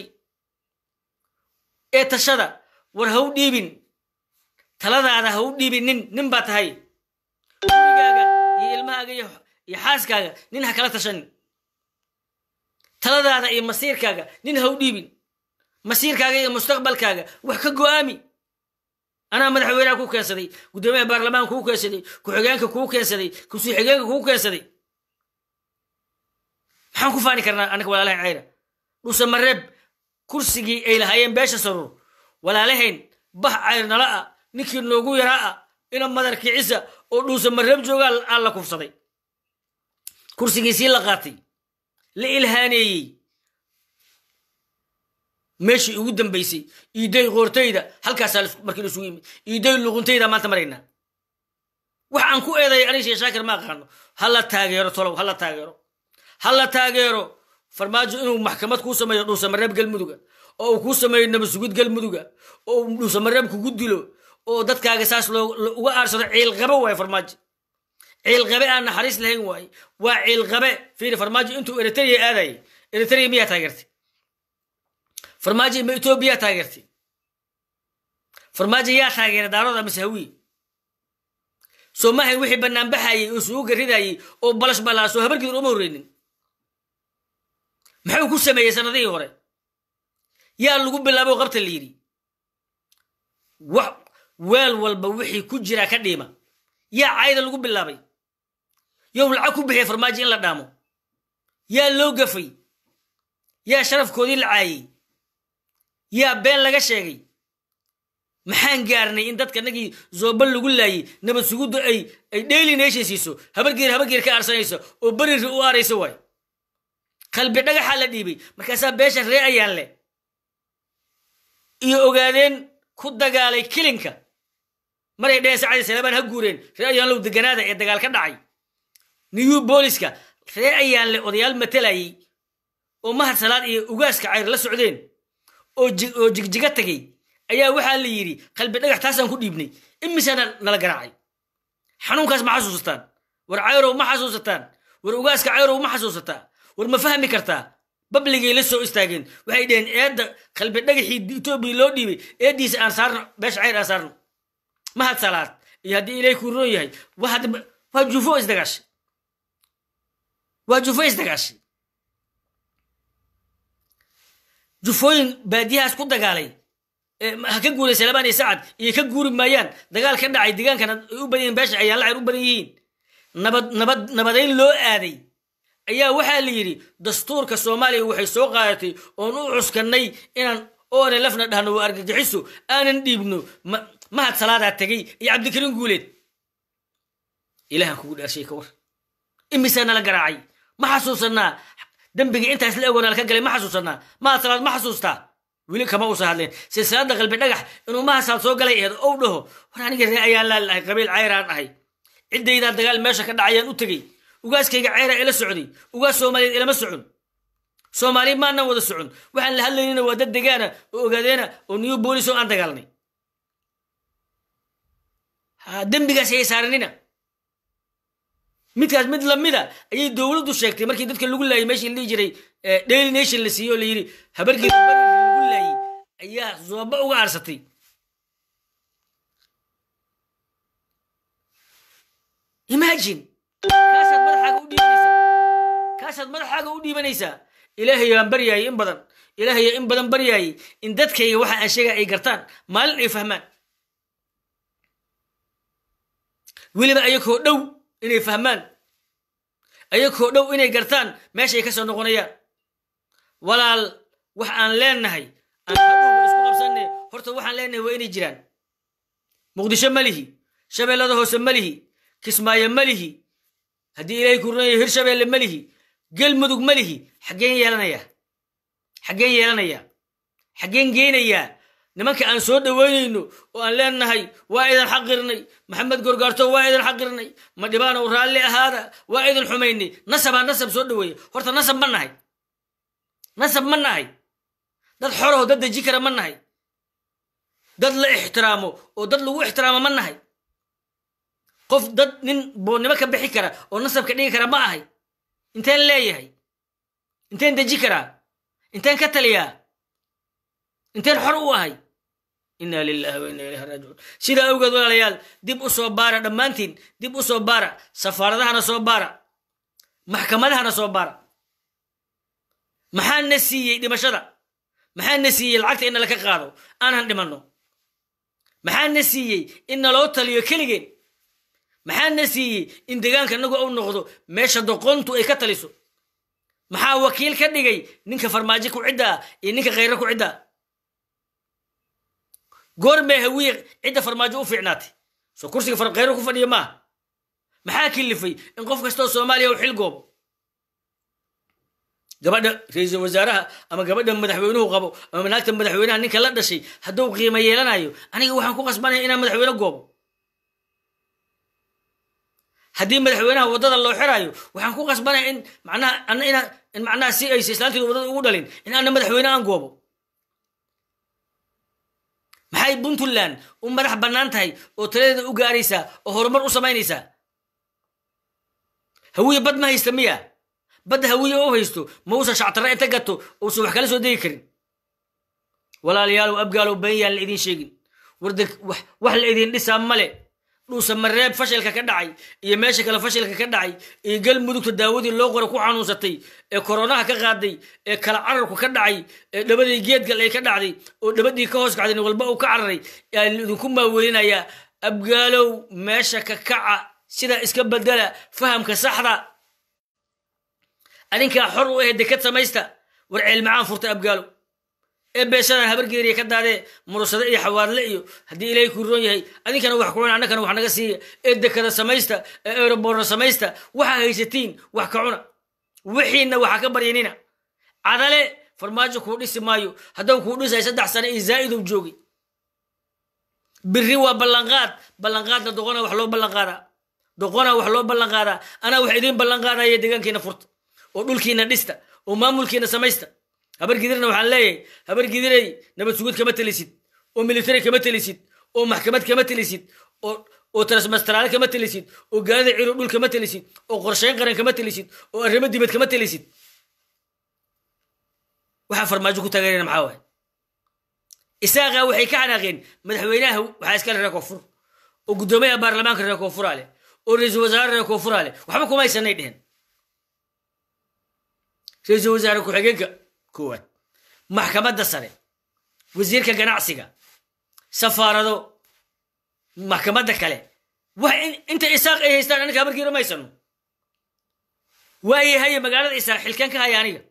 ee tashada war ha u dhiibin taladaada ha u dhiibin nin nin baa tahay gurigaaga iyo ilmahaaga iyo iyo xaaskaaga nin ha kala tashanin taladaada iyo masiirkaaga nin ha u dhiibin masiirkaaga iyo mustaqbalkaaga wax ka go'aami anaa madaxweynaha kuu keensaday guddoomiyaha baarlamaanka kuu keensaday ku-xigeenka kuu keensaday kusii xigeenka kuu keensaday maxaan ku faani karnaa annaga walaalahayn cayra dhuusamareeb kursigii ay lahaayeen beesha saruur walaalahayn bax cayr nala ah ninkii noogu yaraa ah ina madar kicisa oo dhuusamareeb joogaa aan la kufsaday kursigiisii la qaatay la ilhaaneeyey meeshii ugu dambaysay iiday qoortayda halkaasaa markii laisugu yimid iiday luquntayda maanta maraynaa wax aan ku eeday aniga shee shaakir ma aqaano ha la taageero tolow ha la taageero ha la taageero farmaajo inuu maxkamad kuu sameeyo dhuusamareeb galmuduga oo uu kuu sameeyo nabasugid galmuduga oo uu dhuusamareeb kugu dilo oo dadkaaga saas uga aarsado ciilqabe waaye farmaajo ciilqabe aan naxariis lahayn waaye waa ciilqabe fiiri farmaajo intuu eritrea aadayay eritrea miyaa taageertay farmaajo ma etoobiya taageertay farmaajo yaa taageeray daarooda mise hawiye soo maahayn wixii banaanbaxayey oo sugu garidayey oo balash balaasoo habarkiidan uma horreynin maxuu ku sameeyey sanadihii hore yaa lagu bilaabo qabta la yidhi wax weel walba wixii ku jiraa ka dhiima yaa cayda lagu bilaabay yow lacag ku bixiya farmaajo in la dhaamo yaa loo gafay yaa sharafkoodii la caayey yaa been laga sheegay maxaan gaarnay in dadka nagii zooban lagu laayey nabad sugudda ay ay daily nation siiso habargeer habargeer ka aarsanaysa oo beriri u aaraysa waay qalbi dhagaxaa la dhiibay markaasaa beesha ree ayaan leh iyo ogaadeen ku dagaalay kilinka maray dheheen sacadi salaabaan ha guureen ree ayaan low deganaada ee dagaal ka dhacay new booliska ree ayaan leh odayaal matalayey oo mahad salaad iyo ugaaska cayr la socdeen oo oo jigjiga tegey ayaa waxaa la yidhi qalbi dhagax taasaan ku dhiibnay imisaana nala garaacay xanuunkaas ma xasuusataan war cayrow ma xasuusataan war ugaaska cayrow ma xasuusataa war ma fahmi kartaa babligay la soo istaageen waxay dheheen eedda qalbi dhagaxii etoobiya loo dhiibay eeddiisa aan saarno beesha cayr aan saarno mahad salaad iyo haddii ilaahay kuu roon yahay waa jufo isdagaashay waa jufo isdagaashay jufooyin baadiyahaas ku dagaalay ha ka guuray salabaan iyo sacad iyo ka guuri maayaan dagaal ka dhacay deegaankana ay u badan yihiin beesha ayaan lacayr u badan yihiin nabad nabad nabadayn loo aaday ayaa waxaa la yidhi dastuurka soomaaliya waxay soo qaadatay oon u cuskannay inaan oone lafna dhahno waa argagixiso aanan dhiibno mahad salaadaa tegey iyo cabdikariin guuleed ilahan kugu dhaarshay ka war imisaa nala garaacay ma xasuusanaa dembigii intaas la egoonala ka galay ma xasuusanaa mahad salaad ma xasuustaa weli kama uusa hadleen silsilada qalbi dhagax inuu mahasaad soo galay eed ou dhaho war aniga ree ayaan laalahay qabiil cayraan ahay ciddaydaa dagaal meesha ka dhacayaan u tegey ugaaskayga ceyra ila socday ugaas soomaaliyeed ilama socon soomaali maanan wada socon waxaan la hadlaynina waa dad degaana oo ogaadeena oo new bolis oo aan dagaalnay dembigaas ayay saaranina midkaas mid lamida ayay dowladdu sheegtay markii dadka lagu laayay meeshii la dhihi jiray daily nation la siiyey oo la yidhi habargeeda bariri lagu laayay ayaa zooba uga aarsatay imagine kaasaad madaxaaga u dhiibanaysaa kaasaad madaxaaga u dhiibanaysaa ilaahay baan baryaayay in badan ilaahay in badan baryaayay in dadkayga waxa aan sheegay ay gartaan maalin ay fahmaan weliba ayakoo dhow inay fahmaan ayakoo dhow inay gartaan meeshay ka soo noqonayaan walaal wax aan leenahay aan hadhowba isku qabsanne horta waxaan leenahay waa inay jiraan muqdisho ma lihi shabeellada hoose ma lihi kismaayo ma lihi haddii ilaahay ku runaya hirshabeelle ma lihi galmudug ma lihi xaggeen yeelanayaa xaggeen yeelanayaa xaggeen geynayaa nimanka aan soo dhoweynayno oo aan leenahay waa idan xaqirnay maxamed gorgaarto waa idan xaqirnay ma dhibaanow raalli ahaada waa idan xumaynay nasabaa nasab soo dhoweeya horta nasab ma nahay nasab ma nahay dad xoroho dad deji kara ma nahay dad la ixtiraamo oo dad lagu ixtiraamo ma nahay qof dad nin boonnimo ka bixi kara oo nasabka dhigi kara ma ahay inteen leeyahay inteen deji karaa inteen ka taliyaa inteen xor u ahay inna lilahi wa inna ilayhi raajicuun sidaa awgeed walaalayaal dib u soo baara dhammaantiin dib u soo baara safaaradahana soo baara maxkamadahana soo baara maxaa na siiyey dhimashada maxaa na siiyey lacagta in nalaka qaado aanan dhimanno maxaa na siiyey in naloo taliyo keligeen maxaa na siiyey in degaanka nagu u noqdo meesha doqontu ay ka taliso maxaa wakiil ka dhigay ninka farmaajo ku ciddaa iyo ninka khayro ku ciddaa goormee hawiye cidda farmaajo u fiicnaatay soo kursiga khayro ku fadhiya maaha maxaa kilifay in qof kastoo soomaaliya u xil goobo gabadha ra-iisul wasaaraha ama gabadha madaxweynuhu qabo ama naagta madaxweynaha ninka la dhashay hadduu qiimo yeelanayo aniga waxaan ku qasbanaya inaan madaxweyne goobo haddii madaxweynaha waddada loo xiraayo waxaan ku qasbanaya in macnaha ana inaa in macnaha si aysa islaanteedu waddada ugu dhalin in ana madaxweyne aan goobo maxay puntland u madax bannaan tahay oo taladeeda u gaaraysaa oo horumar u samaynaysaa hawiye bad ma haysta miya badda hawiye u haysto ma uusan shactarra inta gato uusan wax kala soo degi karin walaalayaalow abgaalow been yaan la idiin sheegin warda wax la idin dhisaa male dhuusa mareeb fashilka ka dhacay iyo meesha kale fashilka ka dhacay iyo galmudugta daawadii loo qora ku xanuunsatay ee koronaha ka qaaday ee kala cararku ka dhacay ee dhabadii geedgal ay ka dhacday oo dhabadii ka hoos kacday nin walba uu ka cararay yaa idinku maaweelinayaa abgaalow meesha ka kaca sida iska bedela fahamka saxda adinkaa xor u ahe dekad samaysta war ceelmacaan furta abgaalow ee beeshadan habargeeriya ka daadee murusade iyo xawaadle iyo haddii ilaahay kuu roon yahay adinkana wax kucuna annakana wax naga siiya ee dekada samaysta ee eroborna samaysta waxaa haysatiin wax ka cuna wixiinna waxa ka baryanina cadale farmaajo kuu dhisi maayo haddau kuu dhisay saddex sane iyo zaa'idow joogay biri waa ballanqaad ballanqaadna doqona wax loo ballanqaadaa doqona wax loo ballanqaadaa anaa wax idiin ballanqaadaya deegaankiina furta oo dhulkiina dhista oo maamulkiina samaysta habar gidirna waxaan leeyahay habar gidirey nabad sugud kama telisid oo military kama telisid oo maxkamad kama telisid oo transmastaraale kama telisid oo gaalida ciro dhul kama telisid oo qorshayn qaran kama telisid oo arrimo dibad kama telisid waxaa farmaajo ku taageerana maxaa waay isaaqaa waxay ka xanaaqeen madaxweynaha waxaa iskale reer koonfur oo guddoomiyaha baarlamaanka reer koonfuraa leh oo ra-iisul wasaare reer koonfuraa leh waxba kuma haysanay dhehen ra-iisul wasaare ku-xigeenka koowaad maxkamadda sare wasiirka ganacsiga safaarado maxkamadda kale wax inta isaaq ay haystaan aniga habarkiira maysano waaye haye magaalada isaaq xilkan ka haya aniga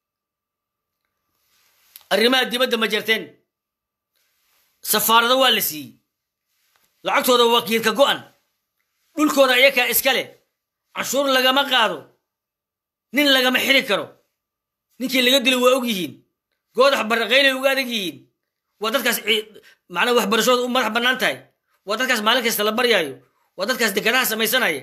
arrimaha dibadda ma jarteen safaarado waa la siiyey lacagtooda wakiilka go'an dhulkooda ayakaa iska leh canshuur lagama qaado nin lagama xiri karo ninkii laga dilo waa og yihiin goodax baraqaylay uga adag yihiin waa dadkaas macnaa waxbarashooda u madax bannaan tahay waa dadkaas maalin kasta la baryaayo waa dadkaas dekadaha samaysanaya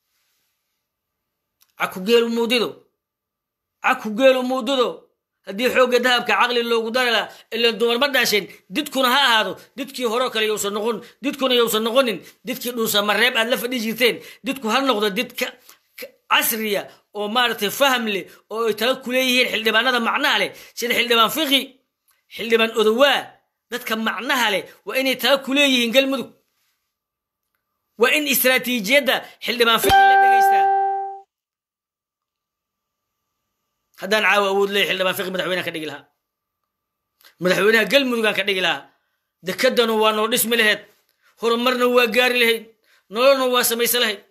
caku geelu muudido caku geelu muudido haddii xoogga dahabka caqli loogu dari laha ilan dumar ma dhaasheen didkuna ha ahaado didkii horeo kale yowsan noqon didkuna yowsan noqonin didkii dhuusa mareeb aad la fadhi jirteen didku ha noqdo did casriya oo maaragtay faham leh oo ay tala ku leeyihiin xildhibaanada macnaha leh sida xildhibaan fiqi xildhibaan odowaa dadka macnaha leh waa inay tala ku leeyihiin galmudug waa in istraatiijiyadda xildhibaan fiqi la dhegaystaa haddaan caawa awood leeyahy xildhibaan fiqi madaxweynehan ka dhigi lahaa madaxweynaha galmudugaan ka dhigi lahaa dekadanu waa noo dhismi lahayd horumarna waa gaari lahayd nololna waa samaysan lahayd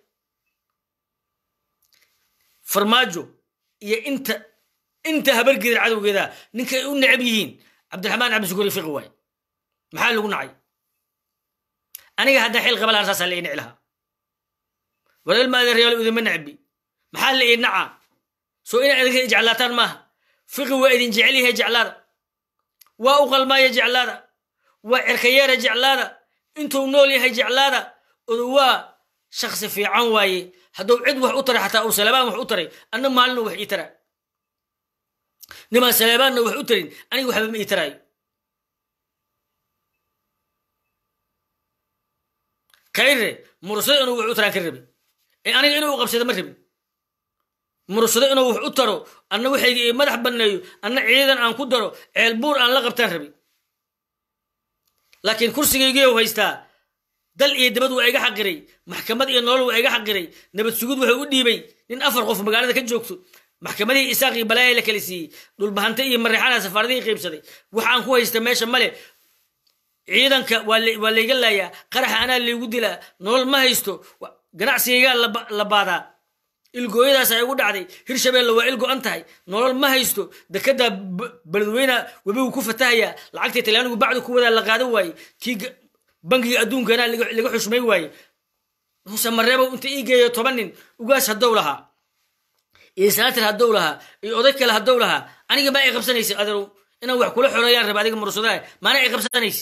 farmaajo iyo inta inta habargeeda cadowgeeda ninkay u necab yihiin cabdiraxmaan cabdisukuri fiqi waay maxaa lagu nacay aniga haddaan xil qaba lahaan saasaa la ii nici lahaa walal maadeeryaalo idinma necbi maxaa la ii nacaa soo inaa idinka jeclaataan maaha fiqi waa idin jecel yahay jeclaada waa u qalmaaya jeclaada waa cerkayeera jeclaada intuu nool yahay jeclaada odu waa shaksi fiican waaye hadduu cid wax u taray xataa uu salebaan wax u taray anna maalina wax ii taraa nimaan saleebaanna wax u tarin aniga waxba ma ii taraayo kayre mursado inuu wax u taraan ka rabin ee aniga inuu qabsado ma rabin mursado inuu wax u taro anna waxayga ii madax banneeyo anna ciidan aan ku daro ceelbuur aan la qabtaan rabin laakiin kursigaygiiu haystaa dal iyo dabad waa iga xaqiray maxkamad iyo nolol waa iga xaqiray nabad sugud wuxuu u dhiibay nin afar qof magaalada ka joogto maxkamadihii isaaqii balaaya la kala siiyey dhulbahante iyo mareexana safaaradihii qiibsaday waxaan ku haysta meesha male ciidanka waa layga laayaa qaraxa anaa laygu dilaa nolol ma haysto ganacsigaygaa la baadaa ilgooyadaas ay ugu dhacday hirshabeelle waa il go-an tahay nolol ma haysto dekedaa beledweyna webigu ku fatahayaa lacagtii talyaanigu bacdu ku wadaa la qaadan waaye kii bangiga adduunkana laga xushmay waaye muuse mareebow inta ii geeyo toban nin ugaas haddow lahaa iyo sanatir haddow lahaa iyo oday kale haddow lahaa aniga maa i qabsanaysa adeerow inaan wax kula xoreeyaan raba adiga mursadaha maana i qabsanaysa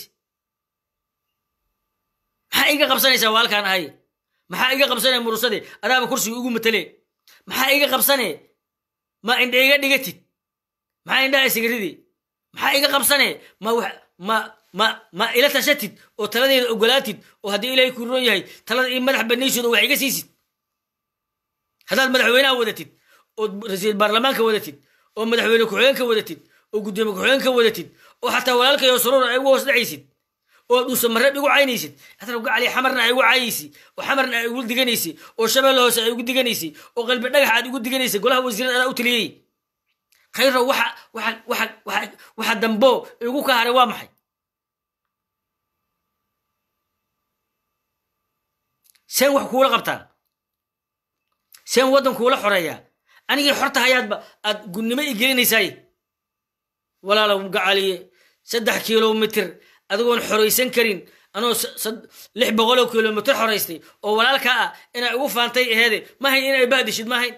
maxaa iga qabsanaysaa waa halkaan ahay maxaa iga qabsanee mursade adaaba kursiga ugu matale maxaa iga qabsanee ma indha iga dhigatid maxaa indhaha isigaridi maxaa iga qabsanee ma ma ma ma ila tashatid oo taladeeda ogolaatid oo haddii ilaahay ku roon yahay talada ii madax banaysid oo wax iga siisid haddaad madaxweynaha wadatid oo ra-iisul baarlamaanka wadatid oo madaxweyne ku-xigeenka wadatid oo guddoomiye ku-xigeenka wadatid oo xataa walaalkayo suruur ay ugu hoos dhacaysid oo dhuusa mareeb igu caynaysid adar gacali xamarna ay igu caayaysi oo xamarna ay igu diganaysi oo shabeelle hoose ay igu diganaysi oo qalbi dhagax aad igu diganaysa golaha wasiirada adaa u taliyey khayro waxa waxa waxa waxa waxa dambo igu ka haray waa maxay seen wax kuula qabtaa seen waddan kuula xoreeyaa anigii xorta hayaadba aad gunnimo i gelinaysaay walaalow gacaliye saddex kilomitir adigoon xoraysan karin anoo lix boqoloo kilomitr xoraystay oo walaalkaa ah inay ugu faantay aheede ma hayn inay baadishid ma hayn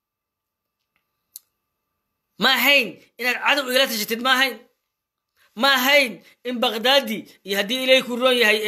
ma ahayn inaad cadow igala tashatid ma ahayn ma ahayn in bakdaadi iyo haddii ilaahay ku roon yahay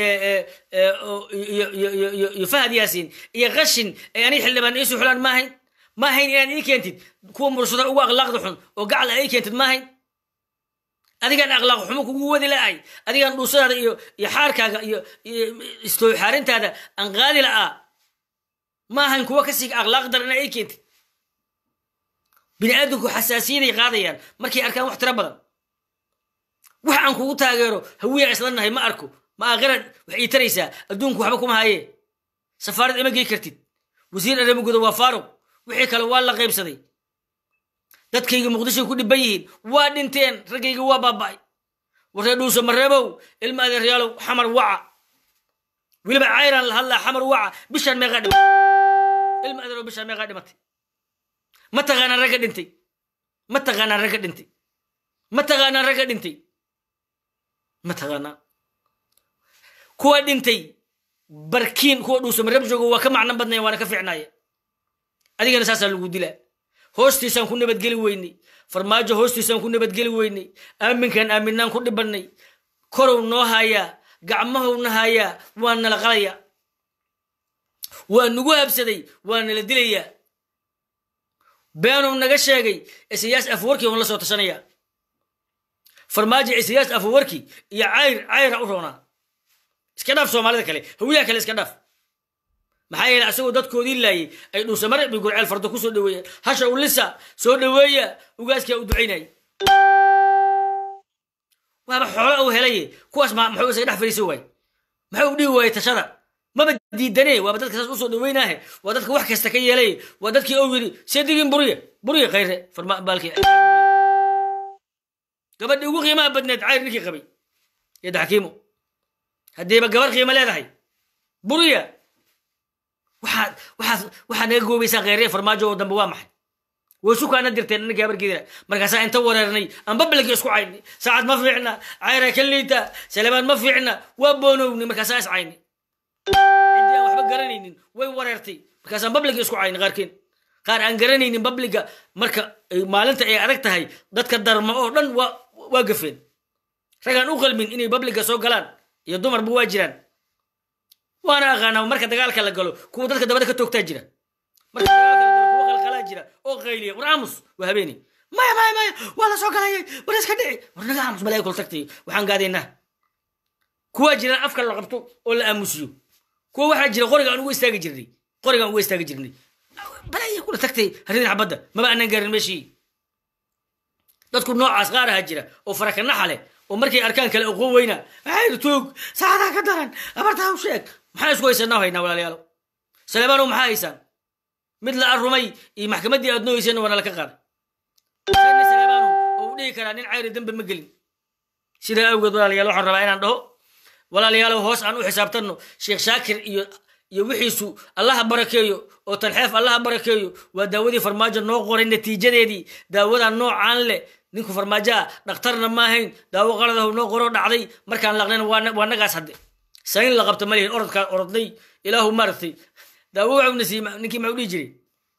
iyo fahad yaasiin iyo qashin ay aniga xildhibaan iisu xulaan ma ahayn ma ahayn inaad ii keentid kuwa mursada ugu akhlaaqda xun oo gacal a ii keentid ma ahayn adigaan akhlaaq xumo kugu wadi la'ahay adigaan dhuusadaada iyo iyo xaarkaaga iyo istooxaarintaada aan qaadi la'aa ma ahayn kuwa kasii akhlaaq dar inaa ii keentid bini aadamku xasaasiyaday qaadayaan markay arkaan wax tiro badan wax aan kugu taageero hawiya isla nahay ma arko ma aakhirad wax ii taraysaa adduunku waxba kuma haye safaarad ima gey kartid wasiir arrimaguda waa faaruq wixii kale waa la qaybsaday dadkayga muqdishoy ku dhiban yihiin waa dhinteen raggayga waa baaba'ay warree dhuuso mareebow ilma adeeryaalow xamar waca weliba cayraan la hadlaa xamar waca bishaan meeqaa dhimatay ilma adeerow bishaan meeqaa dhimatay ma taqaanaan ragga dhintay ma taqaanaan ragga dhintay ma taqaanaan ragga dhintay ma taqaanaan kuwa dhintay barkiin kuwa dhuuso mareeb joogo waa ka macnan badnaya waana ka fiicnaaya adigana saasaa lagu dilaa hoostiisaan ku nabadgeli weynay farmaajo hoostiisaan ku nabadgeli weynay aaminkaan aaminaan ku dhibannay korow noo hayaa gacmahowna hayaa waa nala qalayaa waa nagu habsaday waa nala dilayaa beenuu naga sheegay isayaas afwarki on la soo tashanaya farmaajo isayaas afwarki iyo cayr cayra u roonaa iska dhaaf soomaalida kale hawiyaha kale iska dhaaf maxaa yeele asagoo dadkoodii laayay ay dhuusamare bi gurceel fardo ku soo dhaweeyeen hasha ulisa soo dhaweeya ugaaskaa u ducaynaya waaba xoolo uu helaye kuwaas maxuu isaga dhex fariisan waaye maxuu u dhihi waaye tashada maba diidane waaba dadka saas usoo dhaweynaahe waa dadka wax kasta ka yeelay waa dadkii ou yidhi seedigin burya burya khayre baalki gabadhii ugu qiimaha badneed cayr ninkii qabay iyo daxkiimo haddiiba gabar qiimo leedahay burya waxaad waxaad waxaad naga goobaysaa kheyre farmaajo oo dambe waa maxay way sukaana dirteen ninka habargeedina markaasaa inta wareernay aan babalki isku caynay saacad ma fiicna cayra ka liita salamaan ma fiicna waa boonowni markaasaa is caynay ciddii aan waxba garanaynin way wareertay markaasaan babliga isku caynay qaarkeen qaar aan garanaynin babliga marka maalinta ay adag tahay dadka darma oo dhan waa waa gafeen ragaan u qalmin inay babliga soo galaan iyo dumarba waa jiraan waana aqaanaa marka dagaalka la galo kuwa dadka dabada ka toogtaa jira marka dagaalka la galo kuwa qalqalaa jira oo qayliya war aamus waa habeeni maya maya maya waa la soo galayay war iska dhici war naga aamus malaa kul tagtay waxaan gaadaynaa kuwaa jiraan afka la qabto oo la aamusiyo kuwa waxaa jira qoriga aan ugu istaagi jirnay qoriga aan ugu istaagi jirnay balaya kula tagtay haridin xabadda maba aanan gaarin meeshii dadku noocaas qaar ahaa jira oo farakanaxa leh oo markay arkaan kale oqoon weyna maxaynu tuug saacadaa ka daran abartaa u sheeg maxaan isku haysanaa haynaa walaalayaalo saleemaanow maxaa haysaan mid la arumay iyo maxkamaddii aad noogeyseen waa nala ka qaaday seena saleemaanow oo u dhihi karaa nin cayri dambe ma gelin sidaa awgeed walaalayaal waxaan rabaa inaan dhaho walaalayaalow hoos aan u xisaabtanno sheekh shaakir iyo iyo wixiisu allaha barakeeyo oo talxeef allaha barakeeyo waa daawadii farmaajo noo qoray natiijadeedii daawadaa noocaan leh ninku farmaajoa dhakhtarna ma ahayn daawo qaladahu noo qoroo dhacday markaan laqnayna waa nagaas hadde sayn la qabta ma lihin orodkaa orodnay ilaahu maaragtay daawo waxuna siiyey ninkii maxuu dhihi jiray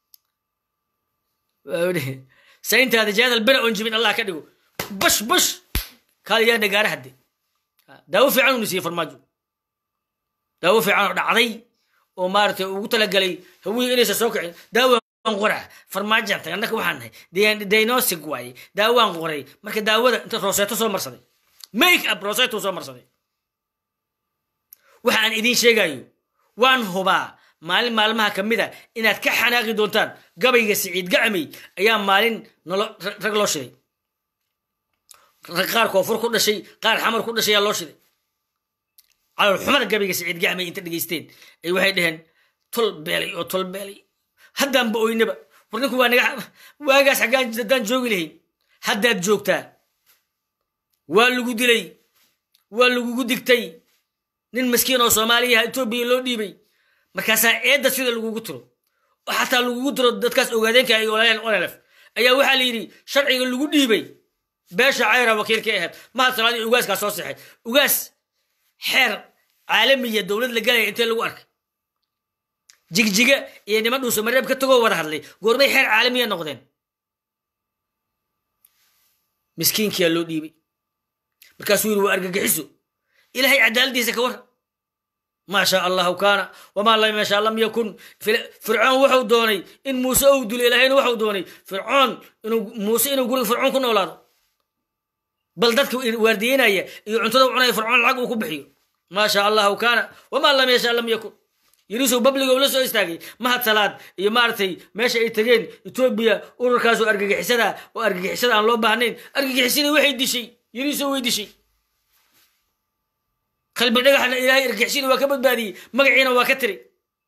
sayntaada jaadal bera oon jibin allah ka dhigo bash bash kaaliyaana gaara hadde daawo fiican una siiyey farmaajo daawo fiican oo dhacday oo maaragtay ugu talagalay hawiyi inaysan soo kicin daawaan qora farmaajan tag annaka waxaan nahay diagnostic waaye daawaan qoray marka daawada inta roseeto soo marsaday make up roseeto soo marsaday waxa aan idiin sheegayo waan hubaa maalin maalmaha ka mid a inaad ka xanaaqi doontaan gabayga siciid gacmay ayaa maalin nolo rag loo shiday rag qaar koonfur ku dhashay qaar xamar ku dhashay ayaa loo shiday calol xumada gabayga siciid gacmay inta dhegaysteen ay waxay dhaheen tol beelay oo tol beelay haddaanba oynaba war ninku waa naga waagaas xaggaan haddaan joogi lahayn haddaad joogtaa waa lagu dilay waa lagugu digtay nin maskiin oo soomaaliyaha etoobiya loo dhiibay markaasaa eedda sida lagugu tiro oo xataa lagugu tiro dadkaas ogaadeenka ay olaaleen olelef ayaa waxaa la yidhi sharciga lagu dhiibay beesha cayra wakiilka ahayd mahad salaadii ugaaskaa soo sexay ugaas xeer caalamiya dowlad la galaya intee lagu arkay jigjiga iyo niman dhuuso mareeb ka tagoo wada hadlay goormay xeer caalamiya noqdeen miskiinkiyaa loo dhiibay markaasuu yidhi waa argagixiso ilaahay cadaaladiisa ka war maa shaa allahu kaana wamaa lam yashaa lam yakun fircoon wuxuu doonay in muuse ou dilo ilaahayna wuxuu doonay fircoon inuu muuse inuu guriga fircoon ku noolaado bal dadka waardiyeynaya iyo cuntada cunaya fircoon lacag uu ku bixiyo maa shaa allahu kaana wamaa lam yashaa lam yakun yirisow babliga ula soo istaagay mahad salaad iyo maaragtay meesha ay tageen etoobiya ururkaasoo argagixisada oo argagixisada aan loo baahnayn argagixisadii waxay dishay yirisow way dishay qalbi dhagaxna ilaahay argagixisada waa ka badbaadiyey magaciina waa ka tiri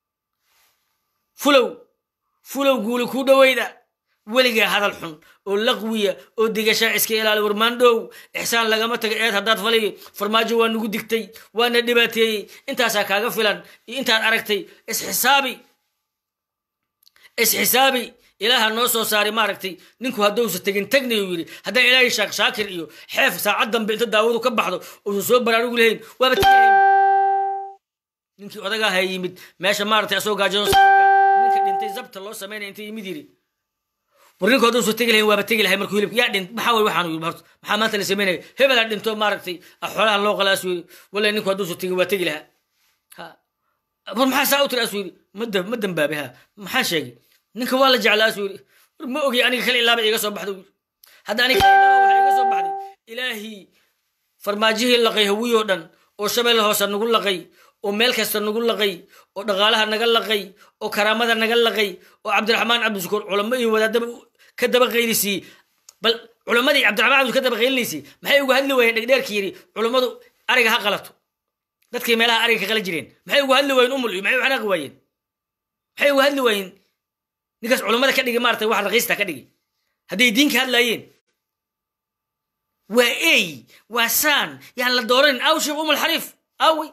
fulow fulow guuli kuu dhoweyda weligaa hadal xun oo laqwiya oo digashaa iska ilaali warmaandhow ixsaan lagama taga eed haddaad falay farmaajo waa nagu digtay waana dhibaateeyey intaasaa kaaga filan iyo intaad aragtay isxisaabi isxisaabi ilaaha noo soo saaray maaragtay ninku haddousa tegin tegnayu yidhi haddaan ilaahay shaak shaakir iyo xeef saacad dambe inta daawadu ka baxdo uusan soo baraarugu lahayn waaba teglahayn ninkii odagaaha yimid meesha maaragtay asoo gaajado ninka dhintay zabta loo samaynaya inta yimid yidhi war ninku hadduu soo tegi lahayn waaba tegi lahay markuu hilibka yaa dhint maxaa way waxaanu yidhi horta maxaa maanta la samaynaya hebelaa dhinto maaragtay xoolaha loo qalaa asuu yidhi wallahi ninku hadduu soo tegi waa tegi lahaa ha war maxaa saa u tiri asuu yidhi ma ma dambaabe ha maxaan sheegay ninka waa la jeclaa asuu yidhi war ma ogi aniga kale ilaaba iga soo baxda yidhi hadda aniga kale ilaaba waxa iga soo baxday ilaahii farmaajihii laqay hawiyoo dhan oo shabeel hoose nagu laqay oo meel kasta nagu laqay oo dhaqaalaha naga laqay oo karaamada naga laqay oo cabdiraxmaan cabdishukuur culamo iyo wadaadaba ka daba qaylisiiyey bal culammadii cabdiraxmaan cabdishukuur ka daba qaylinaysiy maxay uga hadli waayeen dhegdheerki yidhi culummadu ariga ha qalato dadkii meelaha ariga ka qala jireen maxay uga hadli waayeen umul iyo maxay u xanaaqi waayeen maxay uga hadli waayeen ninkaas culummada ka dhigi maarata wax raqiista ka dhigi hadday diinka hadlaayeen waa ey waa saan yaan la dooranin aw sheekh umul xariif awey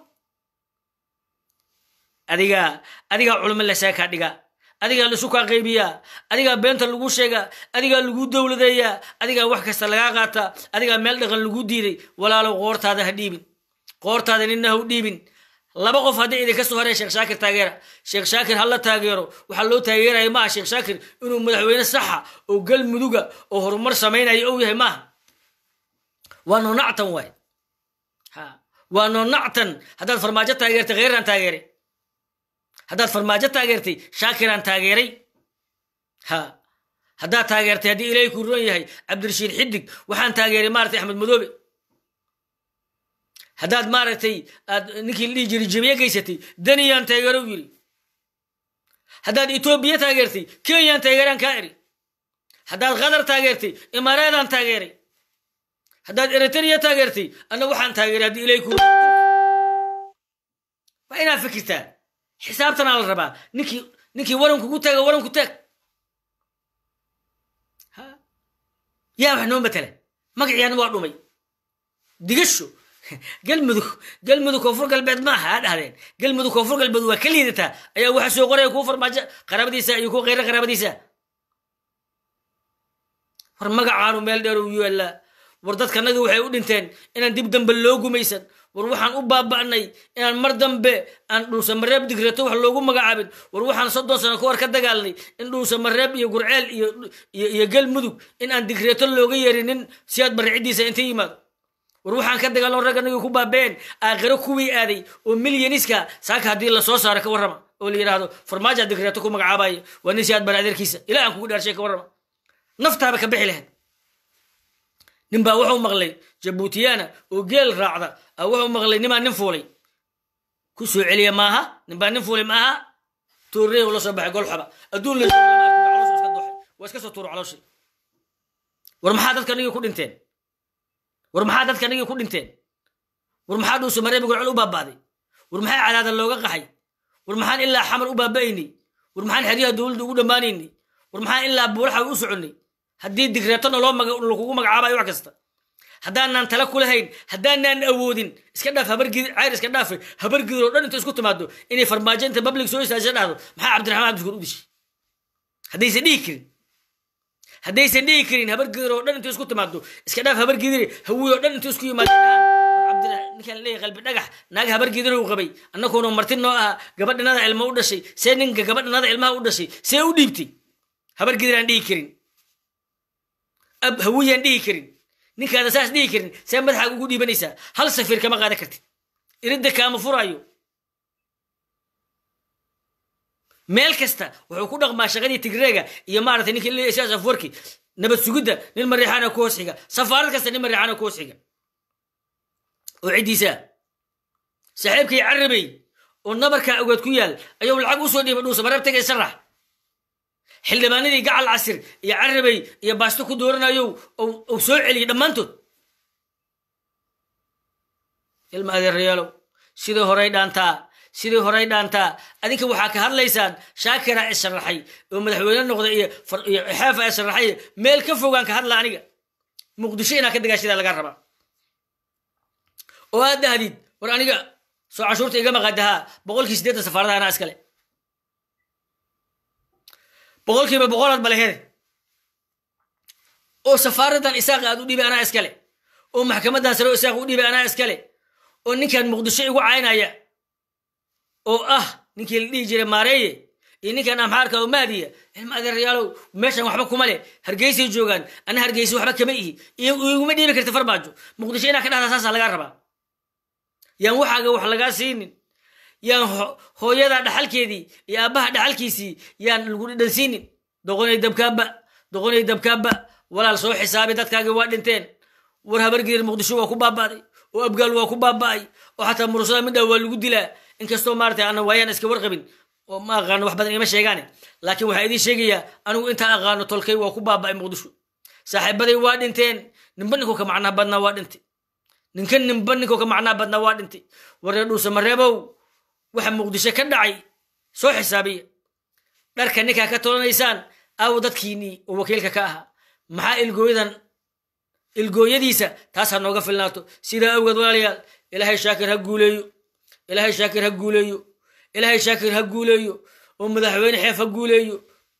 adigaa adigaa culimo lasaakaa dhiga adigaa lasu kaa qaybiyaa adigaa beenta lagu sheegaa adigaa lagu dowladeeyaa adigaa wax kasta lagaa qaataa adigaa meel dhaqan lagu diiday walaalow qoortaada ha dhiibin qoortaada nina ha u dhiibin laba qof haddii idinka soo horey sheekh shaakir taageera sheekh shaakir hala taageero waxaa loo taageeraya maaha sheekh shaakir inuu madaxweyne saxa oo galmuduga oo horumar samaynaya ou yahay maaha waa noonactan waay waa noonactan haddaad farmaajo taageertay kheyraan taageeray haddaad farmaajo taageertay shaakiraan taageeray ha haddaad taageertay haddii ilaahay ku ron yahay cabdirashiid xidig waxaan taageeray maaragtay axmed madoobe haddaad maaragtay aad ninkii la dhihi jiray jabiye geysatay daniyaan taageero u yidhi haddaad etoobiya taageertay kenyaan taageeraan kaa eri haddaad qatar taageertay imaaraadaan taageeray haddaad eritrea taageertay anna waxaan taageeray haddii ilay ku waa inaad fikirtaa xisaabtanaa la rabaa ninkii ninkii warankugu taaga waranku taag yaa wax noo matala magaciyaana waa dhumay digasho galmudug galmudug koonfur galbeed maaha ha dhahdeen galmudug koonfur galbeed waa ka liidataa ayaa waxa soo qoraya kuu farmaajo qaraabadiisa iyo kuu khayra qaraabadiisa war magacaanu meel dheer u yaallaa war dadkanagi waxay u dhinteen inaan dib dambe loo gumaysan war waxaan u baaba'nay inaan mar dambe aan dhuusamareeb digrato wax loogu magacaabin war waxaan soddon sano ka hor ka dagaalnay in dhuusamareeb iyo gurceel iyo galmudug in aan digreeto looga yeerinin siyaad barriciddiisa inta yimaado war waxaan ka dagaalno ragganagii ku baabeen aakhiro kuwii aaday oo milyaniska saaka haddii lasoo saaro ka warrama oo la yidhaahdo farmaaja digreeto ku magacaabaya waa nin siyaad bari adeerkiisa ilaa aan kugu dhaarshay ka warrama naftaaba ka bixi lahayd nin baa wuxuu maqlay jabuutiyana oo geel raacda a wuxuu maqlay nimaa nin fuulay ku soo celiya maaha nin baa nin fuulay maaha tuurrey la soo baxay golxaba adduun la waa iska soo tuuro calooshi war maxaa dadka nigii ku dhinteen war maxaa dadka nigii ku dhinteen war maxaa dhuuso mareebi golcol u baaba'day war maxaa cadaada looga qaxay war maxaan ilaa xamar u baaba'aynay war maxaan xeryaha dowladda ugu dhammaanaynay war maxaan ilaa buulaxa u soconnay haddii digreetona loo lakugu magacaabayo wax kasta haddaanaan tala ku lahayn haddaanaan awoodin iska dhaaf habargid cayr iska dhaafe habargidr oo dhan inta isku timaado inay farmaajo inta public soo istaasha dhahdo maxaa cabdiraxmaan cabdishuur u dishay haddaysan dhihi karin haddaysan dhihi karin habargidr oo dhan inta isku timaado iska dhaaf habargidire hawiy oo dhan inta isku yimaado ninkaan leeyahy qalbi dhagax naag habargidr uu qabay annakuuna marti noo ahaa gabadhanada ilma u dhashay see ninka gabadhanada ilmaha u dhashay see u dhiibtay habargidr aan dhihi karin ab hawiyaan dhihi karin ninkaada saas dhihi karin see madaxaaga ugu dhiibanaysaa hal safiir kama qaadan kartid iridda kaama furaayo meel kasta wuxuu ku dhaqmaa shaqadii tigreega iyo maaragtay ninka l isaas afwarki nabad sugidda nin mariixaana ku hoos xiga safaarad kasta nin mariixaana ku hoos xiga oo ciddiisa saaxiibkay carabey oo nabarkaa ogaad ku yaal ayuu lacag usoo dhiiba dhuusa mareeb tagay sharax xildhibaanadii gacal casir iyo carabey iyo baasto ku dooranayo uu soo celiyey dhammaantood ilma adeerayaalow sidii horay dhaantaa sidii horay dhaantaa adinka waxaa ka hadlaysaan shaakira ee sharaxay oo madaxweyne noqda iyo xeefa ee sharaxay meel ka fogaan ka hadla aniga muqdisho inaa ka dagaashadaa laga rabaa oo aad dahdid war aniga soo cashuurta iga maqadahaa boqolkii siddeetan safaaradaha anaa iskale boqolkiiba boqolaad baleheede oo safaaradan isaaqa aad u dhiibay anaa iskale oo maxkamadan sare oo isaaqa u dhiibay anaa iskale oo ninkan muqdisho igu caynaya oo ah ninkii la dhihi jiray maareeye iyo ninkan amxaarka oo mahdiya ilma adeerayaalow meeshan waxba kuma leh hargeysay joogaan ana hargeysa waxba kama ihi iguma dhiibi karta farmaajo muqdisho inaa ka dhahdaa saasaa lagaa rabaa yaan waxaaga wax lagaa siinin yaan hooyada dhaxalkeedii iyo aabbaha dhaxalkiisii yaan lagu dhidhansiinin doqonay dabkaaba doqonay dabkaaba walaal soo xisaabi dadkaagi waa dhinteen war habargidir muqdisho waa ku baaba'day oo abgaal waa ku baaba'ay oo xataa murusada midhaa waa lagu dilaa inkastoo maarata ana waayaan iska warqabin oo ma aqaano wax badan ima sheegaane laakiin waxaa idiin sheegayaa anigu intaa aqaano tolkay waa ku baaba'ay muqdisho saaxiibaday waa dhinteen ninba ninkuu ka macnaha badnaa waa dhintay ninka ninba ninkuu ka macnaha badnaa waa dhintay waree dhuusa mareebow waxa muqdisho ka dhacay soo xisaabiya dharka ninkaa ka tolanaysaan aawo dadkiinnii oo wakiilka ka ahaa maxaa ilgooyadan ilgooyadiisa taas ha nooga filnaato sidaa awgeed walaalayaal ilaahay shaakir ha guuleeyo ilaahay shaakir ha guuleeyo ilaahay shaakir ha guuleeyo oo madaxweyne xeef ha guuleeyo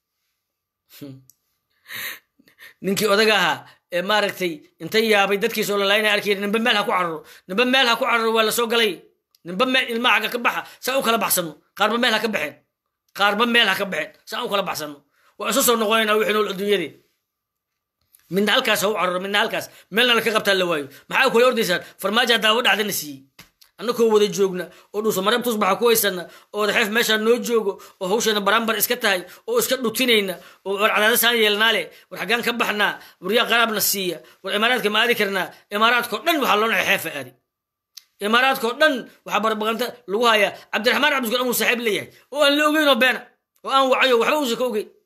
ninkii odaga ahaa ee maaragtay inta yaabay dadkiisoo lalaayna arkay nimba meel ha ku cararo nimba meel ha ku cararo waa lasoo galay nimba meel ilmaha xagga ka baxa saa u kala baxsano qaarba meel ha ka baxeen qaarba meel ha ka baxeen saa u kala baxsano waa isu soo noqonayna wixii nool adduunyadee midna halkaas ha u cararo midna halkaas meelna laka qabtaa la waayo maxaa kula ordaysaan farmaaja daawo dhacdana siiyey annakoo wada joogna oo dhuusa mareeb tusbaxa ku haysana oo wadaxeef meeshaa noo joogo oo hawshana barambar iska tahay oo iska dhutinayna oo war cadaadasaan yeelnaa leh war xaggaan ka baxnaa waryaa qaraabna siiya war imaaraadka ma aadi karnaa imaaraadkao dhan waxaa loo naxay xeefa aadi imaaraadka oo dhan waxaa barbaqanta lagu hayaa cabdiraxmaan cabdiskuur amuu saaxiib leeyahay oo aan la ogeyn oo beena oo aan wacayo waxba uusan ka ogeyn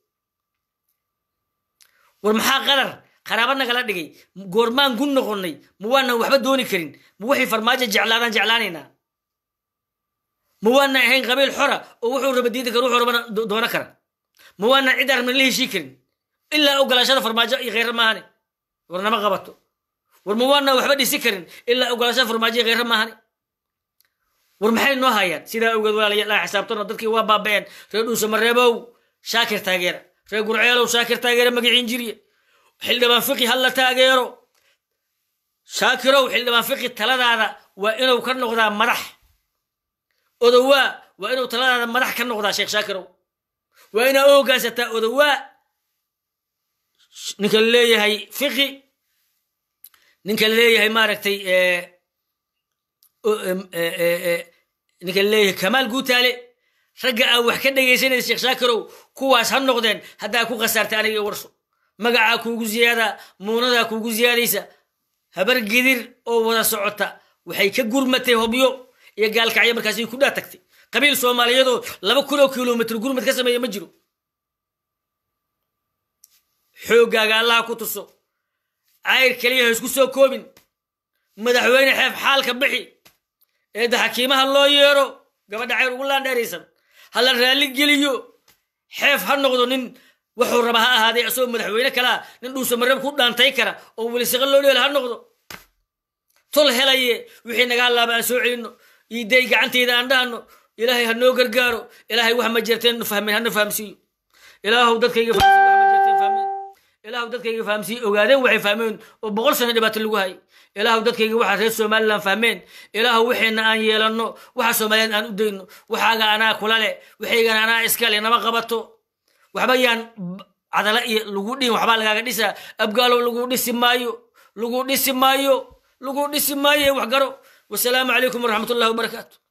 war maxaa qadar qaraaba nagala dhigay goormaan gun noqonnay ma waanan waxba dooni karin ma waxay farmaajo jeclaadaan jeclaanaynaa ma waanan ahayn qabiil xora oo wuxuu raba diidi kara wuxuu rabana doono kara ma waanan cid arabna la heshii karin ilaa ogolaashada farmaajo iyo kheyra maahane war nama qabato war ma waanan waxba dhisi karin ilaa ogolaashada farmaajo iyo kheyra maahane war maxay noo hayaan sidaa awgeed walaalayaal aan xisaabtano dadkii waa baaba'een reer dhuusamareebow shaakir taageera reer gurceelow shaakir taageera magaciin jirye xildhibaan fiqi halla taageero shaakirow xildhibaan fiqi taladaada waa inuu ka noqdaa madax odowaa waa inuu taladaada madax ka noqdaa sheekh shaakirow waa inaa u hoggaansataa odowaa ninka la leeyahay fiqi ninka la leeyahay maaragtay ninka la leeyahay kamaal guutaale ragga aa wax ka dhegaysanaysa sheekh shaakirow kuwaas ha noqdeen haddaa ku khasaartay aniga warso magacaa kuugu ziyaadaa muunadaa kuugu ziyaadaysa habar gidir oo wada socota waxay ka gurmatay hobyo iyo gaalkacyo markaasay ku dhaa tagtay qabiil soomaaliyeedoo laba kun oo kilomitr gurmad ka sameeya ma jiro xooggaaga allaha ku tuso cayr keliya ha isku soo koobin madaxweyne xeef xaalka bixi eedda xakiimaha loo yeero gabadha cayr ugu laandheeraysan ha la raalli geliyo xeef ha noqdo nin wuxuu raba ha ahaaday asagoo madaxweyne kalaa nin dhuusamareeb ku dhaantay kara oo welisaqa loo dheel ha noqdo tol helaye wixii nagaa laaba aan soo celinno iiday gacantayda aan dhahno ilaahay ha noo gargaaro ilaahay wax ma jirteen fahmeen hana fahamsiiyo ilaahow dadkayga fahamsiiyo wax ma jirteen fahmeen ilaahow dadkayga fahamsiiyo ogaadeen waxay fahmeen oo boqol sano dhibaato lagu hayay ilaahow dadkayga waxa reer somaliland fahmeen ilaahow waxeenna aan yeelanno waxa soomaaliyeed aan u dayno waxaaga anaa kula leh waxaygana anaa iska leh nama qabato waxba yaan cadala iyo lagu dhihin waxbaa lagaaga dhisaa abgaalow lagu dhisi maayo lagu dhisi maayo lagu dhisi maayo wax garo wasalaamu calaykum waraxmat ullahi wabarakaatu